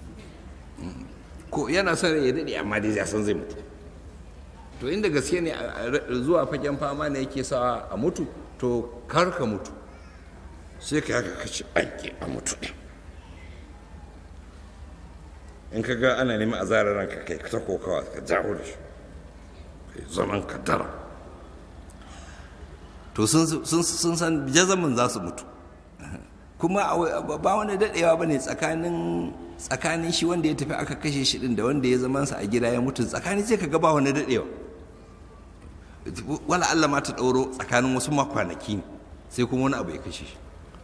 ko yana son ya daɗe amma dai ya san zai mutu to inda gaske ne zuwa fagen fama ne yake sa a mutu to kar ka mutu sai ka haka kace ake a mutu ɗin in ka ga ana neman a zarar ranka kai ta kokawa ka jawo da shi kai zaman ka dara to sun san jazamin za su mutu kuma ba wani daɗewa ba ne tsakanin tsakanin shi wanda ya tafi aka kashe shi ɗin da wanda ya zamansa a gida ya mutu tsakanin sai ka ga ba wani daɗewa wala Allah ma ta ɗauro tsakanin wasu makwanaki ne sai kuma wani abu ya kashe shi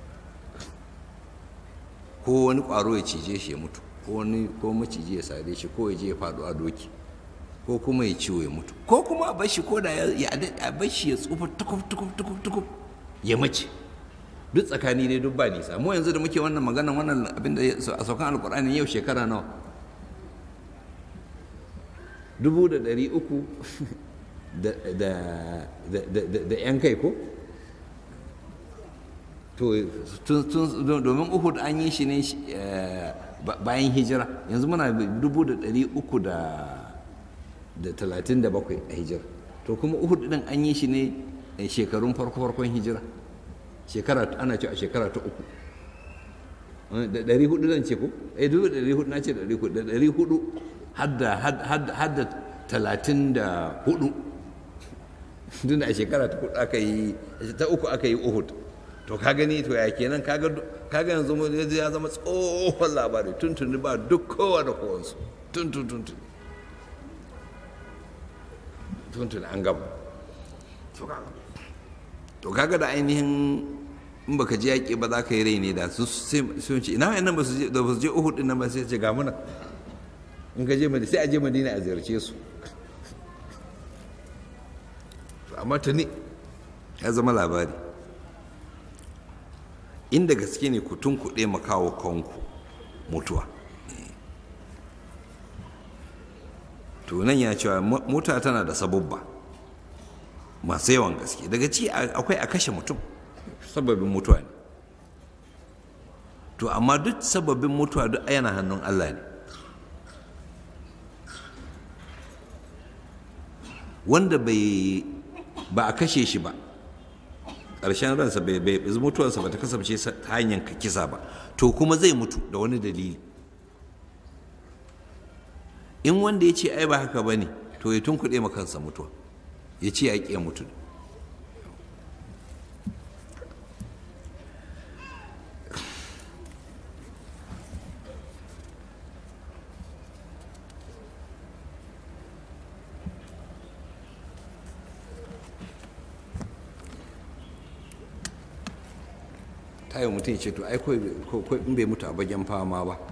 ko wani ƙwaro ya cije shi ya mutu ko wani ko maciji ya sare shi ko ya je ya faɗo a doki ko kuma ya ciwo ya mutu ko kuma a bashi ko da ya a bashi ya tsufa tukuf tukuf tukuf tukuf ya mace duk tsakani dai duk ba nisa mu yanzu da muke wannan maganan wannan abin da a saukan alkur'ani yau shekara nawa dubu da ɗari uku da 'yan kai ko to domin uhud an yi shi ne bayan hijira yanzu muna 337 a hijira to kuma uhud din an yi shi ne shekarun farko-farkon hijira shekara ana ce a shekara ta uku da ɗari hudu zan ce ko eh dubu ɗari hudu na ce ɗari hudu da ɗari hudu hadda talatin da hudu tun a shekara ta hudu aka yi ta uku aka yi uhud to ka gani to ya kenan kaga yanzu ya zama tsohon labari tun tuni ba duk kowa da kowansu tun tun tun tun tun tun an gaba to kaga da ainihin in baka je yaƙi ba za ka yi rai ne da su sun ce ina wayannan ba su je da ba su je Uhud din nan ba sai ce ga muna in ka je Madina sai a je Madina a ziyarce su to amma tuni ya zama labari inda gaske ne ku tun kuɗe makawo kanku mutuwa to nan ya cewa mota tana da sabubba masu yawan gaske daga ci akwai a kashe mutum sababin mutuwa ne to amma duk sababin mutuwa duk yana hannun Allah ne wanda bai ba a kashe shi ba ƙarshen ransa bai mutuwarsa ba ta kasance ta hanyar ka kisa ba to kuma zai mutu da wani dalili in wanda ya ce ai ba haka ba ne to ya tunkuɗe ma kansa mutuwa ya ce ya ƙi mutu ta yi mutum ce to ai ko in bai mutu a bagen fama ba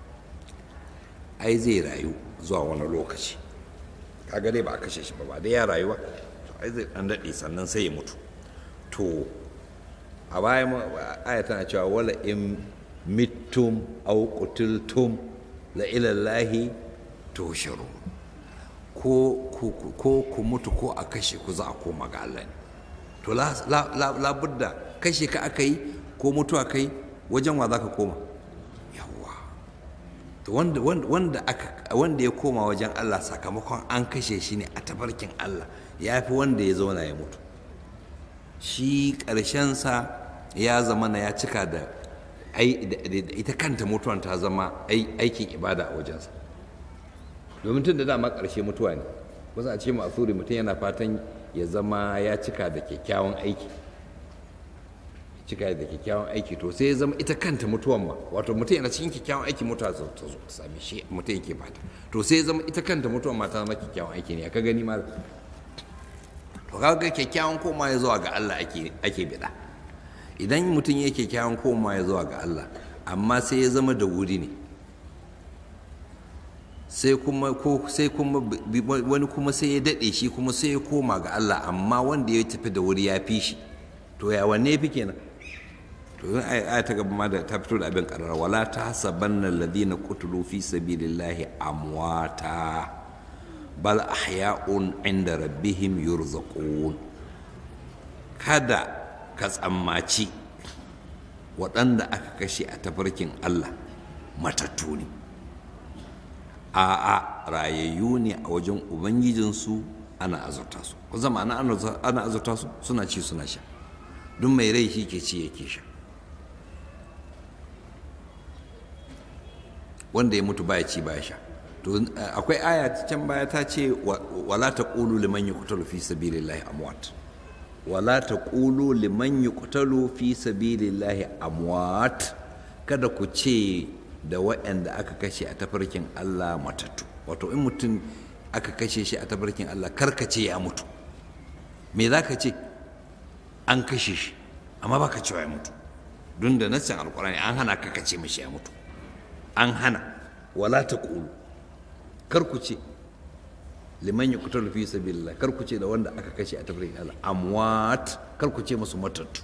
ai zai rayu zuwa wani lokaci kaga dai ba a kashe shi ba ba dai ya rayu ba to ai zai dan daɗe sannan sai ya mutu to a baya aya tana cewa wala in mittum aw qutiltum la ila llahi tusharu ko ko ku mutu ko a kashe ku za a koma ga Allah ne to la budda kashe ka aka yi ko mutuwa kai wajen wa za ka koma yawwa to wanda wanda aka wanda ya koma wajen Allah sakamakon an kashe shi ne a tabarkin Allah ya fi wanda ya zauna ya mutu shi ƙarshensa ya zama na ya cika da ita kanta mutuwan ta zama aikin ibada a wajensa domin tun da dama ƙarshe mutuwa ne wasu a ce masuri mutum yana fatan ya zama ya cika da kyakkyawan aiki cika da kyakkyawan aiki to sai ya zama ita kanta mutuwan ma wato mutum yana cikin kyakkyawan aiki mutuwa ta zo ta same shi mutum yake fata to sai ya zama ita kanta mutuwan ma ta zama kyakkyawan aiki ne ka gani ma to kaga kyakkyawan koma ya zuwa ga Allah ake ake bida idan mutum yake kyakkyawan koma ya zuwa ga Allah amma sai ya zama da wuri ne sai kuma ko sai kuma wani kuma sai ya dade shi kuma sai ya koma ga Allah amma wanda ya tafi da wuri ya fi shi to ya wanne ya fi kenan to yin aya ta gaba ma da ta fito da abin karara wala ta hasabanna alladhina qutilu fi sabilillahi amwata bal ahya'un inda rabbihim yurzaqun kada ka tsammaci waɗanda aka kashe a tafarkin Allah matattu ne a'a rayayyu ne a wajen ubangijinsu ana azurta su ku zama ana azurta su suna ci suna sha duk mai rai shi ke ci yake sha wanda ya mutu baya ci baya sha to akwai aya can baya ta ce wala taqulu liman yuqtalu fi sabilillahi amwat wala taqulu liman yuqtalu fi sabilillahi amwat kada ku ce da waɗanda aka kashe a tafarkin Allah matattu wato in mutum aka kashe shi a tafarkin Allah karkace ya mutu me za ka ce an kashe shi amma baka cewa ya mutu don da nassin alkurani an hana ka kace mashi ya mutu an hana wala ta ƙulu kar ku ce liman ya kutar fi sabilillah kar ku ce da wanda aka kashe a tafirin Allah amwat kar ku ce musu matattu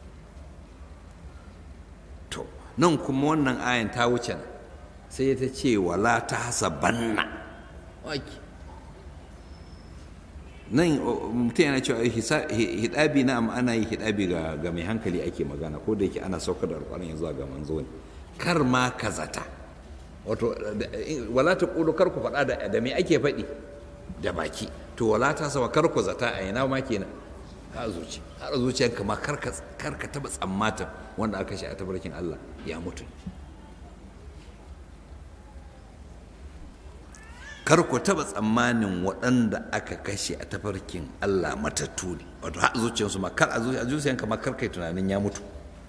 to nan kuma wannan ayan ta wuce nan sai ta ce wala ta hasabanna waki nan mutum yana cewa hidabi na amma ana yi hidabi ga mai hankali ake magana ko da yake ana saukar da alƙwarin yanzu ga manzo ne kar ma ka zata wato wala ta ƙudu kar ku faɗa da me ake faɗi da baki to wala ta sama kar ku zata a ina ma kenan a zuci har zuciyarka ma kar ka taɓa tsammatin wanda aka shi a tabarkin Allah ya mutu kar ku taɓa tsammanin waɗanda aka kashe a tafarkin Allah matattu ne wato har zuciyarsu ma kar a zuciyarka ma kar kai tunanin ya mutu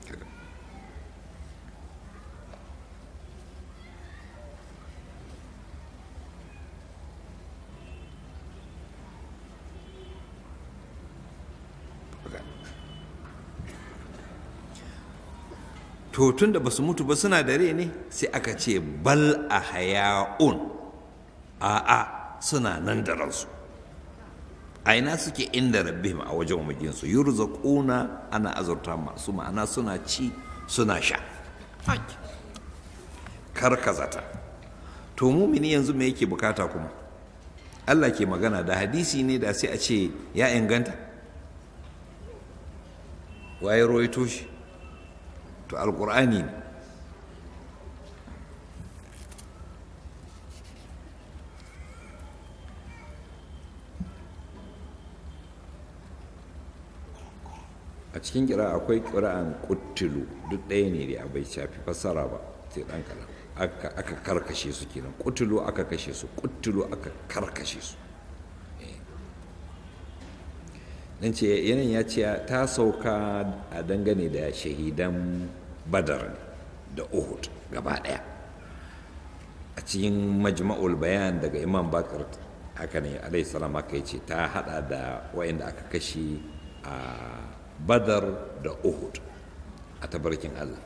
to tun da ba su mutu ba suna da rai ne sai aka ce bal a haya'un a'a suna nan da ransu a ina suke inda rabbihim a wajen majinsu yurzaquna ana azurta masu ma'ana suna ci suna sha karkazata to mumini yanzu me yake bukata kuma Allah ke magana da hadisi ne da sai a ce ya inganta waye roito shi to alkur'ani ne a cikin kira akwai kira'an kuttulu duk ɗaya ne da bai shafi fassara ba sai ɗan kalan aka karkashe su kenan kuttulu aka kashe su kuttulu aka karkashe su dan ce yanayin ya ce ta sauka a dangane da shahidan badar da uhud gaba daya a cikin majma'ul bayan daga imam bakar haka ne alaihi salam aka ce ta hada da wayanda aka kashe a badar da uhud a tabarkin allah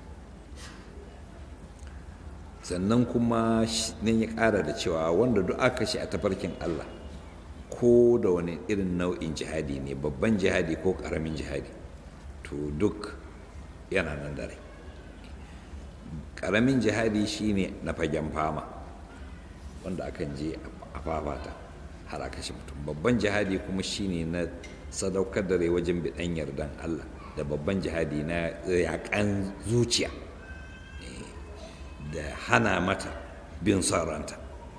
sannan kuma nan ya kara da cewa wanda duk aka kashe a tabarkin allah ko da wani irin nau'in jihadi ne babban jihadi ko karamin jihadi to duk yana nan dare karamin jihadi shine na fagen fama wanda akan je a fafata har a kashe mutum babban jihadi kuma shine na sadaukar da rai wajen bidan yardan Allah da babban jihadi na yakan zuciya da hana mata bin son ranta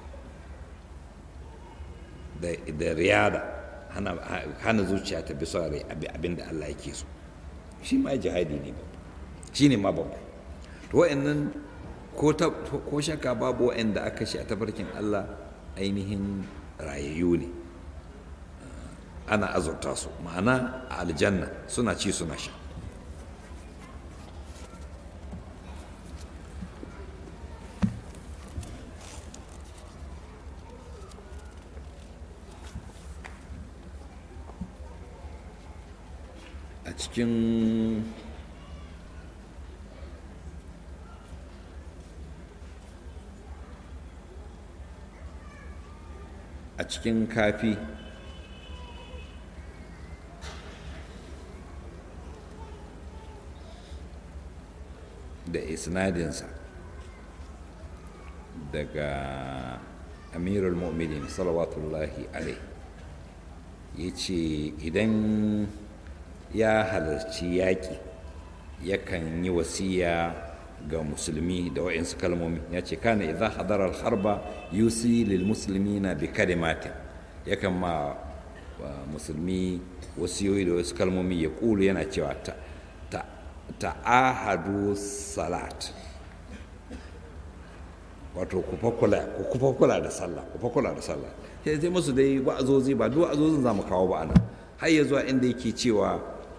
da riyada hana zuciya ta bi son rai abin da Allah yake so shi ma jihadi ne babba shi ne ma babba to wa'annan ko shaka babu wa'anda aka shi a tafarkin Allah ainihin rayayyu ne ana azurta su ma'ana a aljanna suna ci suna sha a cikin a cikin kafi da isnadinsa daga amirul mu'minin salawatullahi alai ya ce idan ya halarci yaƙi yakan yi wasiya ga musulmi da wa'insu kalmomi ya ce kana idan hadarar harba yusi lil musulmi na bi kalimatin yakan ma musulmi wasiyoyi da wasu kalmomi ya ƙulu yana cewa ta'ahadu salat wato ku fa kula da sallah ku fa kula da sallah sai sai musu dai wa'azozi ba duk wa'azozin za mu kawo ba anan har ya zuwa inda yake cewa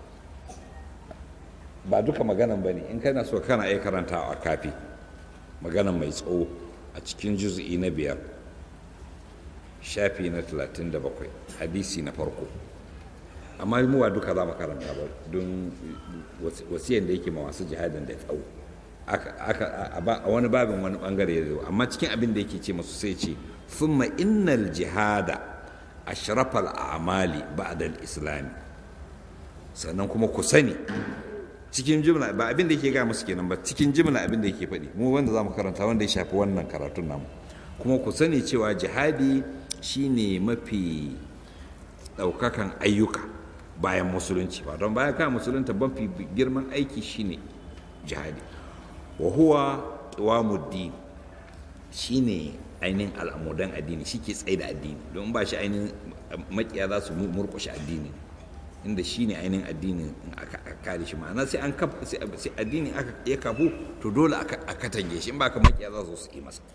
ba duka maganan ba ne in kana so kana iya karanta a kafi maganan mai tsawo a cikin juzu'i na biyar shafi na 37 hadisi na farko amma mu ba duka za mu karanta ba don wasiyan da yake ma masu jihadin da tsawo a wani babin wani bangare ya zo amma cikin abin da yake ce masu sai ce thumma innal jihada ashrafal a'mali ba'da al-islami sannan kuma ku sani cikin jimla ba abin da yake ga musu kenan ba cikin jimla abin da yake faɗi mu wanda za mu karanta wanda ya shafi wannan karatun namu kuma ku sani cewa jihadi shine mafi ɗaukakan ayyuka bayan musulunci ba don bayan kan musulunta mafi girman aiki shine jihadi wa huwa qiwamuddin shine ainihin al'amudan addini shi ke tsaye da addini don ba shi ainihin makiya za su murkushe addini inda shi ne ainihin addinin aka kare shi ma'ana sai an kafa sai addini ya kafu to dole a katange shi in ba ka makiya za su yi masa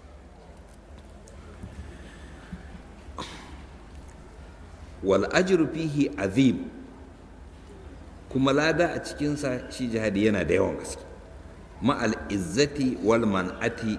wal ajru fihi azim kuma lada a cikinsa shi jihadi yana da yawan gaske ma'al izzati wal man'ati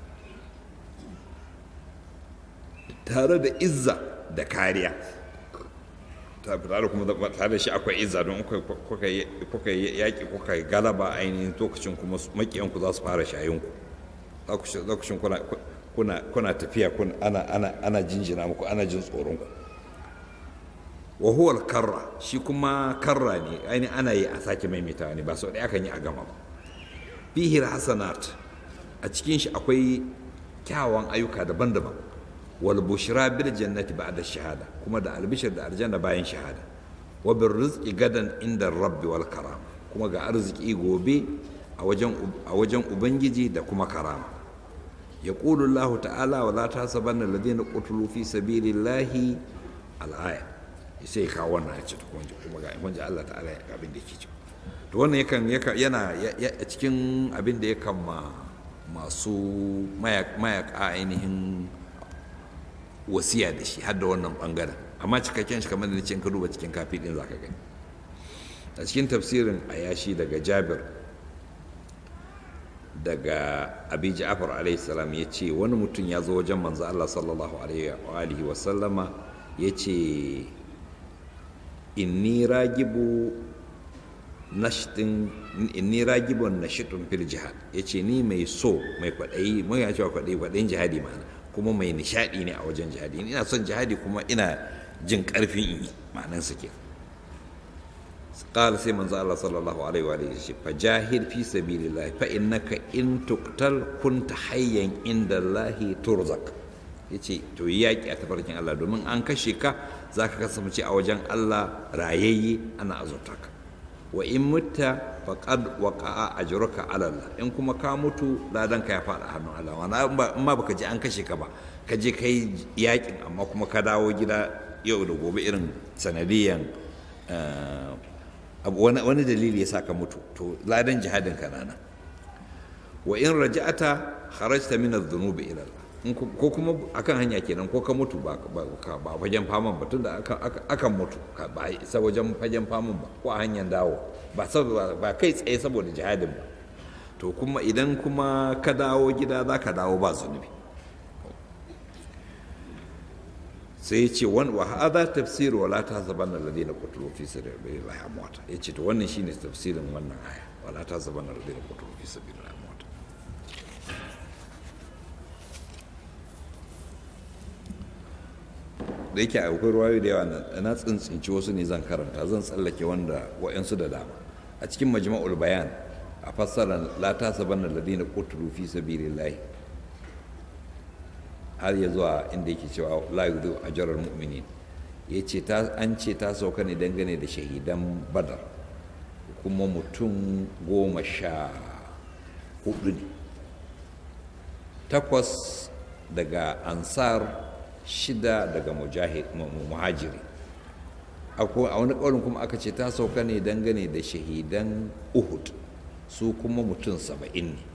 tare da izza da kariya tare kuma tare da shi akwai izza don kuka yaƙi kuka galaba ainihin lokacin kuma makiyanku za su fara shayinku lokacin kuna tafiya ana jinjina muku ana jin tsoronku wa huwa karra shi kuma karra ne ainihin ana yi a sake maimaitawa ne ba sau ɗaya kan yi a gama ba fihi hasanat a cikin shi akwai kyawawan ayyuka daban-daban wal bushra bil jannati ba'da shahada kuma da albishir da aljanna bayan shahada wa bir rizqi gadan inda rabbi wal karama kuma ga arziki gobe a wajen a wajen ubangiji da kuma karama yaqulu Allah ta'ala wa la tasabanna alladhina qutilu fi sabilillahi al-aya sai ka wannan ya ce to kuma ga wanda Allah ta'ala ya abin da yake ci to wannan yakan yana a cikin abin da yakan ma masu mayaka ainihin wasiya da shi har da wannan bangaren amma cikakken shi kamar da nace in ka duba cikin kafi din zaka gani a cikin tafsirin ayashi daga jabir daga abi ja'far alaihi salam ya ce wani mutum ya zo wajen manzo Allah sallallahu alaihi wa sallama ya ce inni ragibu nashtin inni ragibun nashitun fil jihad yace ni mai so mai kwadayi mai ya cewa kwadayi kwadayin jihadi ma'ana kuma mai nishadi ne a wajen jihadi ina son jihadi kuma ina jin karfin in yi ma'anan su ke qala sai manzo Allah sallallahu alaihi wa alihi fa jahid fi sabilillah fa innaka in tuqtal kunta hayyan inda Allah turzak yace to yaki a tafarkin Allah domin an kashe ka zaka kasance a wajen Allah rayayye ana azurta ka wa in mutta faqad waqa'a ajruka ala Allah in kuma ka mutu ladan ka ya fada hannun Allah wana in ma baka je an kashe ka ba ka je kai yakin amma kuma ka dawo gida yau da gobe irin sanadiyan wani dalili ya sa ka mutu to ladan jihadin ka nana wa in raja'ata kharajta min adh-dhunubi ila Allah ko kuma akan hanya kenan ko ka mutu ba ba fagen faman ba tunda akan mutu ba isa wajen fagen faman ba ko a hanyar dawo ba ba kai tsaye saboda jihadin ba to kuma idan kuma ka dawo gida za ka dawo ba zunubi sai ya ce wani wa hada tafsir wala ta zaban alladhina qutilu fi sabilillahi amwata yace to wannan shine tafsirin wannan aya wala ta zaban alladhina qutilu fi sabilillahi amwata da yake akwai ruwayo da yawa na tsintsinci wasu ne zan karanta zan tsallake wanda wa'yansu da dama a cikin majma'ul bayan a fassara la ta sabanna ladina qutlu fi sabilillahi har ya zuwa inda yake cewa la yudu ajral mu'minin yace ta an ce ta sauka ne dangane da shahidan badar kuma mutum goma sha hudu ne takwas daga ansar shida daga muhajiri a wani ƙaunin kuma aka ce ta sauka ne dangane da shahidan uhud su kuma mutum saba'in ne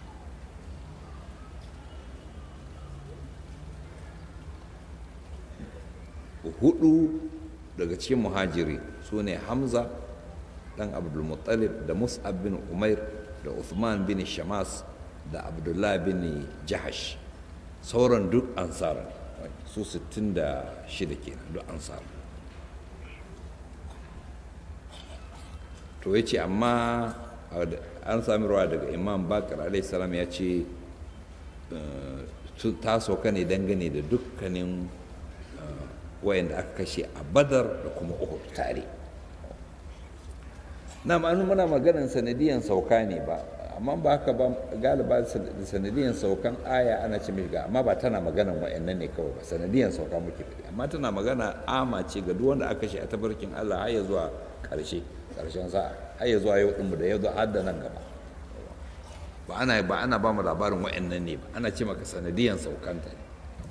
hudu daga cikin muhajiri su ne hamza dan abdulmuttalib da mus'ab bin umair da uthman bin shamas da abdullah bin jahash sauran duk ansar su 66 kenan duk ansar to ya ce amma an sami rawa daga imam bakar salam ya ce ta sauka ne dangane da dukkanin wayanda aka kashe a badar da kuma uhud tare na ma'anu muna maganan sanadiyan sauka ne ba amma ba haka ba galiba da sanadiyan saukan aya ana ce ga amma ba tana maganan wa'annan ne kawai ba sanadiyan sauka muke faɗi amma tana magana ama ce ga duk wanda aka shi a tabarkin Allah har ya zuwa ƙarshe ƙarshen sa'a har ya zuwa yau ɗinmu da ya zo har da nan gaba ba ana ba ana ba mu labarin wa'annan ne ba ana ce maka sanadiyan saukanta ne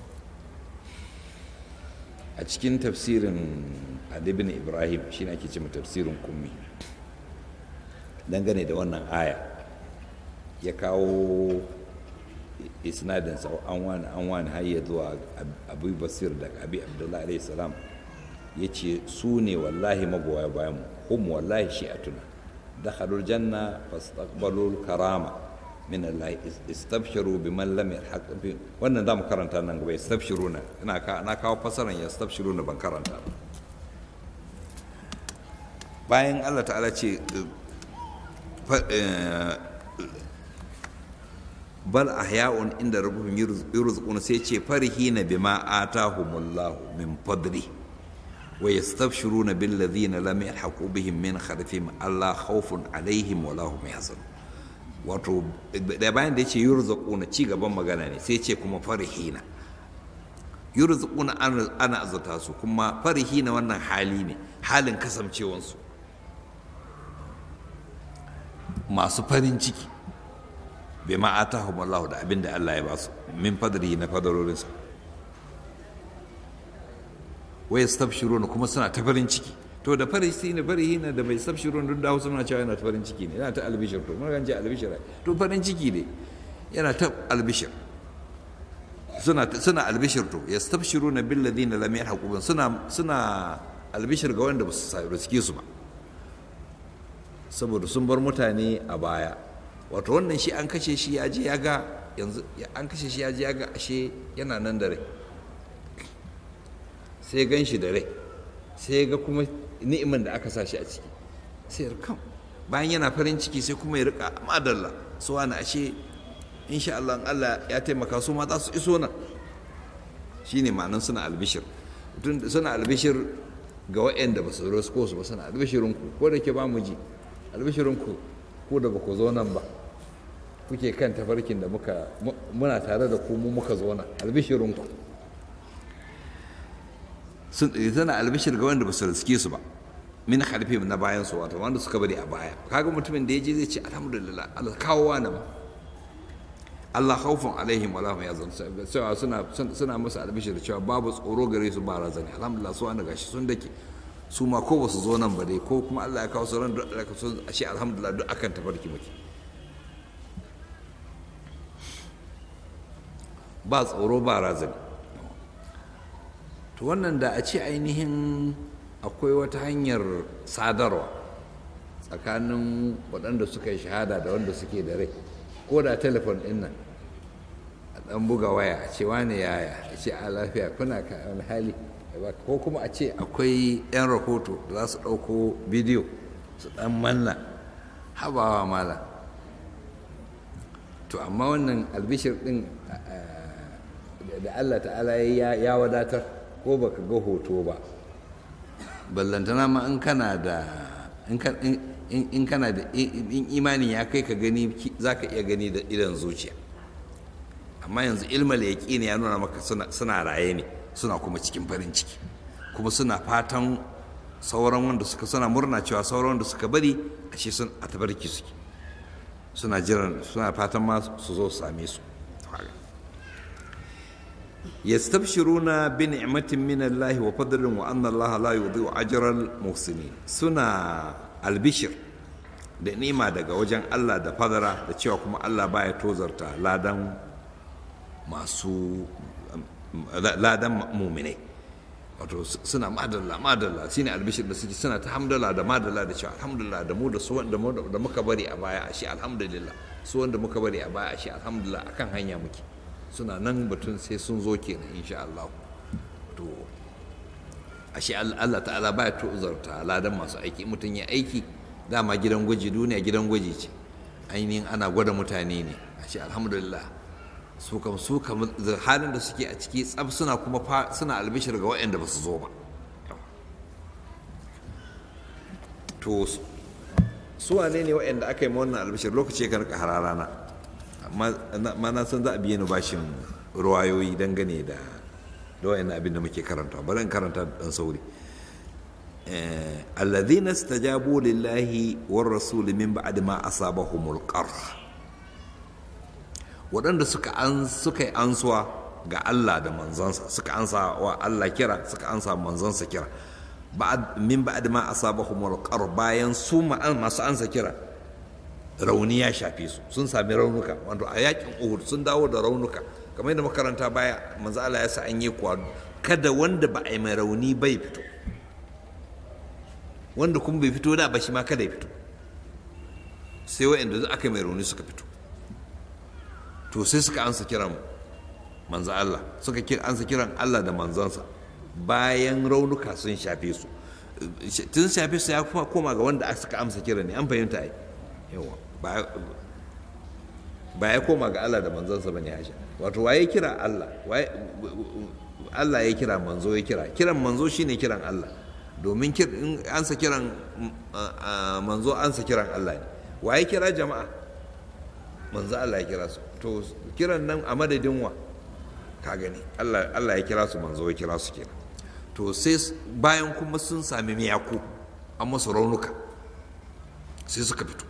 a cikin tafsirin adibin ibrahim shi ake ce tafsirin kummi dangane da wannan aya ya kawo isnadin sa an wani an wani har ya zuwa abu basir da abi abdullahi alaihi salam ya ce su ne wallahi magoya bayan mu hum wallahi shi'atuna dakhalul janna fastaqbalul karama min Allah istabshiru biman lam yalhaq bi wannan zamu karanta nan gaba istabshiruna ina ka na kawo fasaran ya istabshiruna ban karanta ba bayan Allah ta'ala ce bal ahya'un inda rabbuhum yurzquna sai ce farihina bima atahumullahu min fadli wa yastabshiruna bil ladhina lam yalhaqu bihim min khalfihim alla khawfun alaihim wa lahum yahzanun wato da bayan da yace yurzquna ci gaban magana ne sai ce kuma farihina yurzquna ana azata su kuma farihina wannan hali ne halin kasancewansu masu farin ciki bai ma atahum Allah da abin da Allah ya ba su min fadri na fadarorinsa wai stabshiruna kuma suna ta farin ciki to da farisi ne farihi na da bai stabshiruna duk da Hausa muna cewa yana ta farin ciki ne yana ta albishir to mun ce albishir to farin ciki ne yana ta albishir suna suna albishir to yastabshiruna bil ladina lam yalhaqu suna suna albishir ga wanda ba su riske su ba saboda sun bar mutane a baya wato wannan shi an kashe shi ya je ya ga yanzu an kashe shi ya je ya ga ashe yana nan da rai sai gan shi da rai sai ga kuma ni'imin da aka sa shi a ciki sai ya kam bayan yana farin ciki sai kuma ya rika madalla su wani ashe insha Allah Allah ya taimaka su ma za su iso nan shine ma'anan suna albishir suna albishir ga waɗanda ba su rasko su ba suna albishirinku ko da ke ba mu ji albishirinku ku da ba ku zo nan ba kuke kan tafarkin da muka muna tare da ku mu muka zo nan albishirinku sun tana albishir ga wanda ba su riske su ba min harfi na bayan su wato wanda suka bari a baya kaga mutumin da ya je zai ce alhamdulillah Allah kawo wani ma Allah khawfun alaihim wala hum yazun cewa suna suna musu albishir cewa babu tsoro gare su ba razani alhamdulillah su wanda gashi sun dake su ma ko basu zo nan ba dai ko kuma Allah ya kawo su ran da ka so ashe alhamdulillah duk akan tafarki muke ba tsoro ba razani to wannan da a ce ainihin akwai wata hanyar sadarwa tsakanin waɗanda suka yi shahada da wanda suke da rai ko da telefon ɗin nan a ɗan buga waya a ce wane yaya a ce a lafiya kuna ka wani hali ko kuma a ce akwai 'yan rahoto da za su ɗauko bidiyo su ɗan manna habawa mala to amma wannan albishir ɗin da allah ta'ala ya wadatar ko baka ga hoto ba ballantana ma in kana da in kana da in imanin ya kai ka gani za ka iya gani da idan zuciya amma yanzu ilmal yaƙini ya nuna maka suna raye ne suna kuma cikin farin ciki kuma suna fatan sauran wanda suka suna murna cewa sauran wanda suka bari ashe sun a tabarki suke suna jiran suna fatan ma su zo su same su yastabshiruna bi ni'matin min Allah wa fadlin wa anna Allah la yudhi'u ajral muhsinin suna albishir da nima daga wajen Allah da fadara da cewa kuma Allah baya tozarta ladan masu ladan muminai wato suna madalla madalla shine albishir da suke suna ta hamdala da madalla da cewa alhamdulillah da mu da su wanda da muka bari a baya ashe alhamdulillah su wanda muka bari a baya ashe alhamdulillah akan hanya muke suna nan batun sai sun zo kenan insha Allah to ashe Allah ta'ala baya tozarta ladan masu aiki mutum ya aiki dama gidan gwaji duniya gidan gwaji ce ainihin ana gwada mutane ne ashe alhamdulillah su kam su kam halin da suke a ciki tsab suna kuma suna albishir ga waɗanda ba su zo ba to su wane ne waɗanda aka yi ma wannan albishir lokaci kan rika hararana amma na san za a biye ni bashin ruwayoyi dangane da da wayannan abin da muke karanta bari in karanta dan sauri alladhina istajabu lillahi war rasul min ba'd ma asabahumul qarh waɗanda suka an suka yi ansuwa ga Allah da manzansa suka ansa wa Allah kira suka ansa manzansa kira min ba'd ma asabahumul qarh bayan su masu ansa kira rauni ya shafe su sun sami raunuka wato a yakin Uhud sun dawo da raunuka kamar yadda makaranta baya manzo Allah ya sa an yi kwado kada wanda ba a yi mai rauni bai fito wanda kuma bai fito da ba shi ma kada ya fito sai wa'anda aka yi mai rauni suka fito to sai suka ansa kiran manzo Allah suka ansa kiran Allah da manzansa bayan raunuka sun shafe su tun shafe su ya koma ga wanda suka amsa kiran ne an fahimta ai yawa ba ya koma ga Allah da manzansa bane Aisha wato waye kira Allah waye Allah ya kira manzo ya kira kiran manzo shine kiran Allah domin ansa kiran manzo ansa kiran Allah ne waye kira jama'a manzo Allah ya kira su to kiran nan a madadin wa ka gani Allah Allah ya kira su manzo ya kira su kenan to sai bayan kuma sun sami miyaku an masu raunuka sai suka fito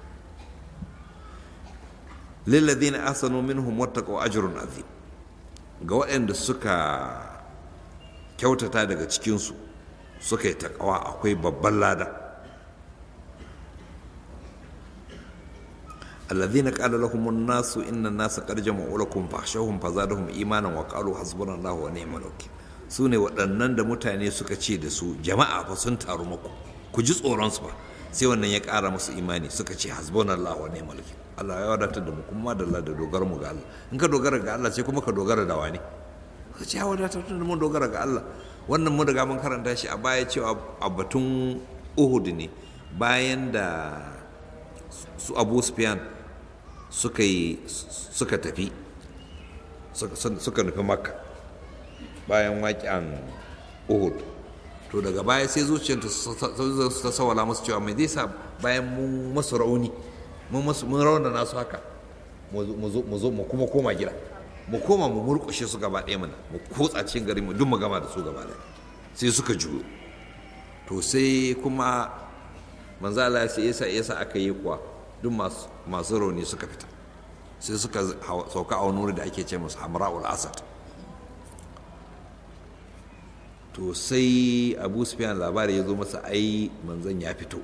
lilladhina ahsanu minhum wattaqu ajrun azim ga waɗanda suka kyautata daga cikinsu suka yi takawa akwai babban lada alladhina qala lahum an-nasu inna an-nasa qad jama'u lakum fahshawhum fazadahum imanan wa qalu hasbunallahu wa ni'mal wakeel su ne waɗannan da mutane suka ce da su jama'a fa sun taru muku ku ji tsoron su ba sai wannan ya ƙara musu imani suka ce hasbunallahu wa ni'mal wakeel Allah ya wadatar da mu kuma da Allah da dogara mu ga Allah in ka dogara ga Allah sai kuma ka dogara da wani ka ce ya wadatar da mu dogara ga Allah wannan mun riga mun karanta shi a baya cewa a batun Uhud ne bayan da su Abu Sufyan suka yi suka tafi suka nufi Makka bayan waƙen Uhud to daga baya sai zuciyarta ta sawala musu cewa mai zai sa bayan mun masu rauni mun rauna nasu haka mu zo mu kuma koma gida mu koma mu murkushe su gaba ɗaya mana mu kotsa cikin gari mu duk mu gama da su gaba ɗaya sai suka juyo to sai kuma manzo Allah sai yasa yasa aka yi kuwa duk masu masu rauni suka fita sai suka sauka a wani da ake ce musu hamra'ul asad to sai abu sufyan labari ya zo masa ai manzon ya fito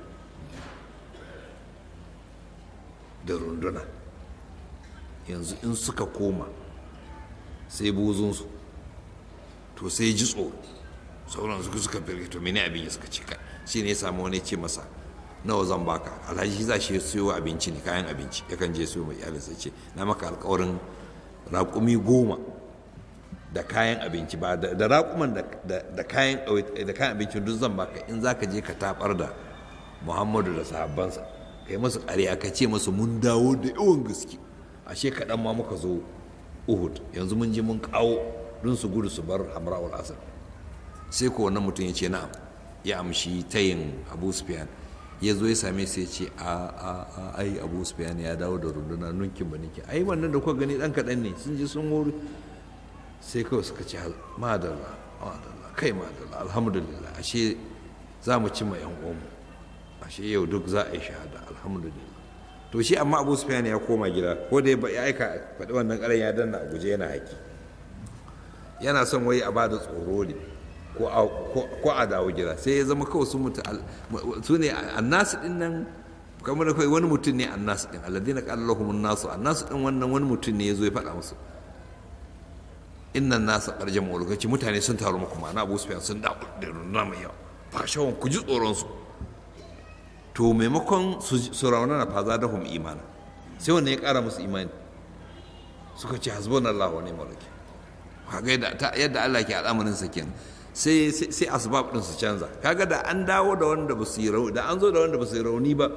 da runduna yanzu in suka koma sai buzunsu to sai ji tsoro sauran suka suka firgito mene abin ya suka ce kai shi ne ya samu wani ce masa nawa zan baka alhaji za shi siyo abinci ne kayan abinci yakan je siyo mai iyalinsa ce na maka alkawarin raƙumi goma da kayan abinci ba da raƙuman da kayan abincin duk zan baka in za ka je ka tabar da muhammadu da sahabbansa ka yi masu ƙarya ka ce masu mun dawo da yawan gaske ashe kaɗan ma muka zo uhud yanzu mun je mun kawo don su gudu su bar hamra'ul asar sai ko wannan mutum ya ce na'am ya amshi tayin abu sufyan ya zo ya same sai ce a a a ai abu sufyan ya dawo da runduna nunkin ba nake ai wannan da kuka gani dan kaɗan ne sun je sun wuri sai kawai suka ce madalla madalla kai madalla alhamdulillah ashe za mu cimma yan uwanmu ashe yau duk za a yi shahada alhamdulillah to shi amma abu sufyan ya koma gida ko da ya aika faɗi wannan ƙaran ya danna a guje yana haƙi yana son wai a bada tsoro ne ko a dawo gida sai ya zama kawai sun mutu su ne annasu din nan kamar da kawai wani mutum ne annasu din alladina qala lahum annasu annasu din wannan wani mutum ne ya zo ya faɗa musu innan nasa ƙarjan mawulukaci mutane sun taru muku ma'ana abu sufyan sun da da runduna mai yawa fashawan ku ji tsoron su to maimakon su raunana fa za da hum imana sai wannan ya ƙara musu imani suka ce hasbunallahu wa ni'mal wakil kaga yadda Allah ke al'amarin sa kenan sai sai asbab din su canza kaga da an dawo da wanda ba su yi rauni da an zo da wanda ba su yi rauni ba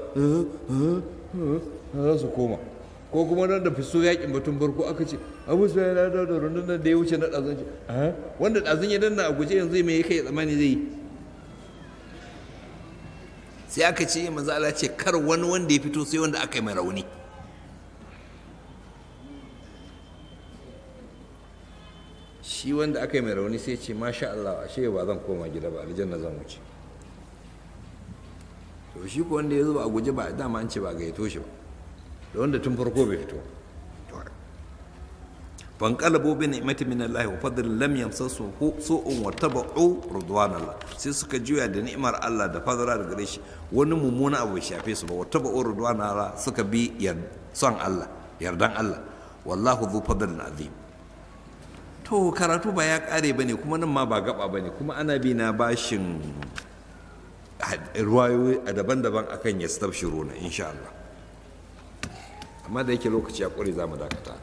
za su koma ko kuma nan da fiso yakin batun farko aka ce abu sai ya dawo da rundunar da ya wuce na ɗazun ce wanda ɗazun ya danna a guje yanzu mai ya kai tsammani zai yi sai aka ce manzo Allah ce kar wani wanda ya fito sai wanda aka yi mai rauni shi wanda aka yi mai rauni sai ce masha Allah ashe ba zan koma gida ba aljanna zan wuce to shi ko wanda ya zo a guje ba dama an ce ba gayyato shi ba da wanda tun farko bai fito fanqalabu bi ni'mati min Allah wa fadlin lam yamsasu su'un wa tabu'u ridwan Allah sai suka juya da ni'imar Allah da fadara da gare shi wani mummuna abu ya shafe su ba wa tabu'u ridwan Allah suka bi son Allah yardan Allah wallahu dhu fadlin azim to karatu ba ya kare bane kuma nan ma ba gaba bane kuma ana bi na bashin ruwayoyi a daban-daban akan yastabshiruna insha Allah amma da yake lokaci ya kure za mu dakata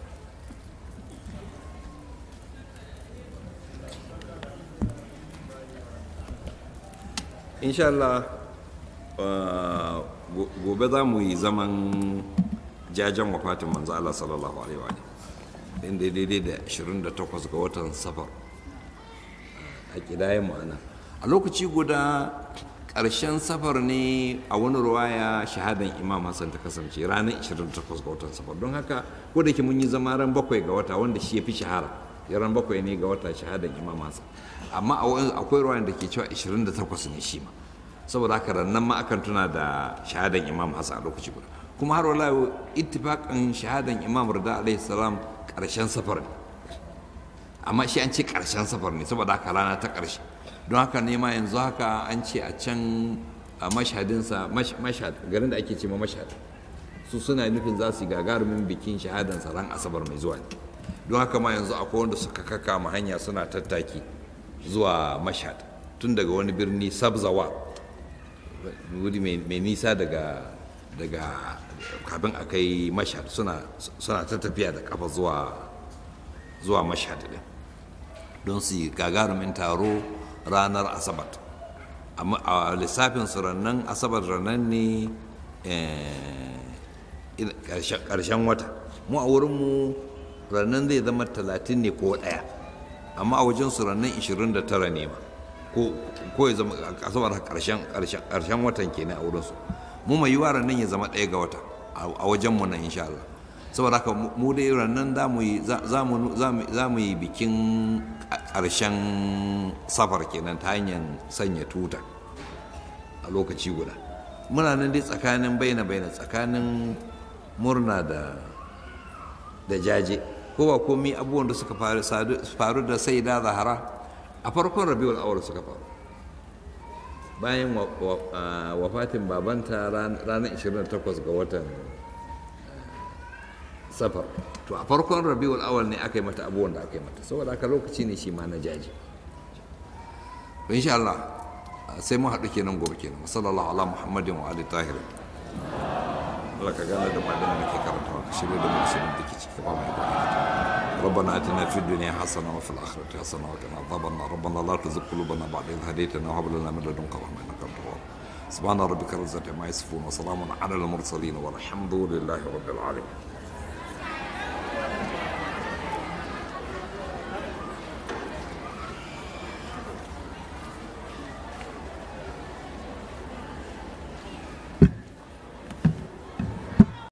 insha Allah gobe za mu yi zaman jajen wafatin manzo Allah sallallahu alaihi wa inda daidai da 28 ga watan safar a kidayen ma'ana a lokaci guda ƙarshen safar ne a wani ruwaya shahadan imam hassan ta kasance ranar 28 ga watan safar don haka ko da ke mun yi zama ran bakwai ga wata wanda shi ya fi shahara ya ran bakwai ne ga wata shahadan imam hassan amma akwai ruwayan da ke cewa 28 ne shi ma saboda haka rannan ma akan tuna da shahadan imam hassan a lokaci guda kuma har wala ittifaqan shahadan imam rida alaihi salam karshen safar ne amma shi an ce karshen safar ne saboda haka rana ta karshe don haka ne ma yanzu haka an ce a can a mashhadinsa mashhad garin da ake ce ma mashhad su suna nufin za su yi gagarumin bikin shahadansa ran asabar mai zuwa ne don haka ma yanzu akwai wanda suka kaka ma hanya suna tattaki zuwa mashhad tun daga wani birni sabzawa wuri mai nisa daga daga kafin a kai mashhad suna ta tafiya da kafa zuwa zuwa mashhad din don su yi gagarumin taro ranar asabar a lissafin su rannan asabar rannan ne ƙarshen wata mu a wurinmu rannan zai zama talatin ne ko ɗaya amma a wajen su rannan 29 ne ma ko ya zama asabar ƙarshen watan kenan a wurinsu mu mai yiwa rannan ya zama ɗaya ga wata a wajenmu nan insha Allah saboda haka mu dai rannan za mu yi bikin ƙarshen safar kenan ta hanyar sanya tuta a lokaci guda muna nan dai tsakanin baina baina tsakanin murna da da jaje ko ba komi abubuwan da suka faru da sai da zahara a farkon rabiul awal suka faru bayan wafatin babanta ranar 28 ga watan safar to a farkon rabiul awal ne aka yi mata abubuwan da aka yi mata saboda haka lokaci ne shi ma na jaji insha Allah sai mu haɗu kenan gobe kenan sallallahu ala muhammadin wa ali tahirin Allah ka gane da madina nake karantawa ka shirya da musulun da ke ciki ba mai ba ربنا اتنا في الدنيا حسنه وفي الاخره حسنه وقنا عذاب النار ربنا لا تزغ قلوبنا بعد اذ هديتنا وهب لنا من لدنك رحمه انك انت الوهاب سبحان ربك رب العزه عما يصفون وسلام على المرسلين والحمد لله رب العالمين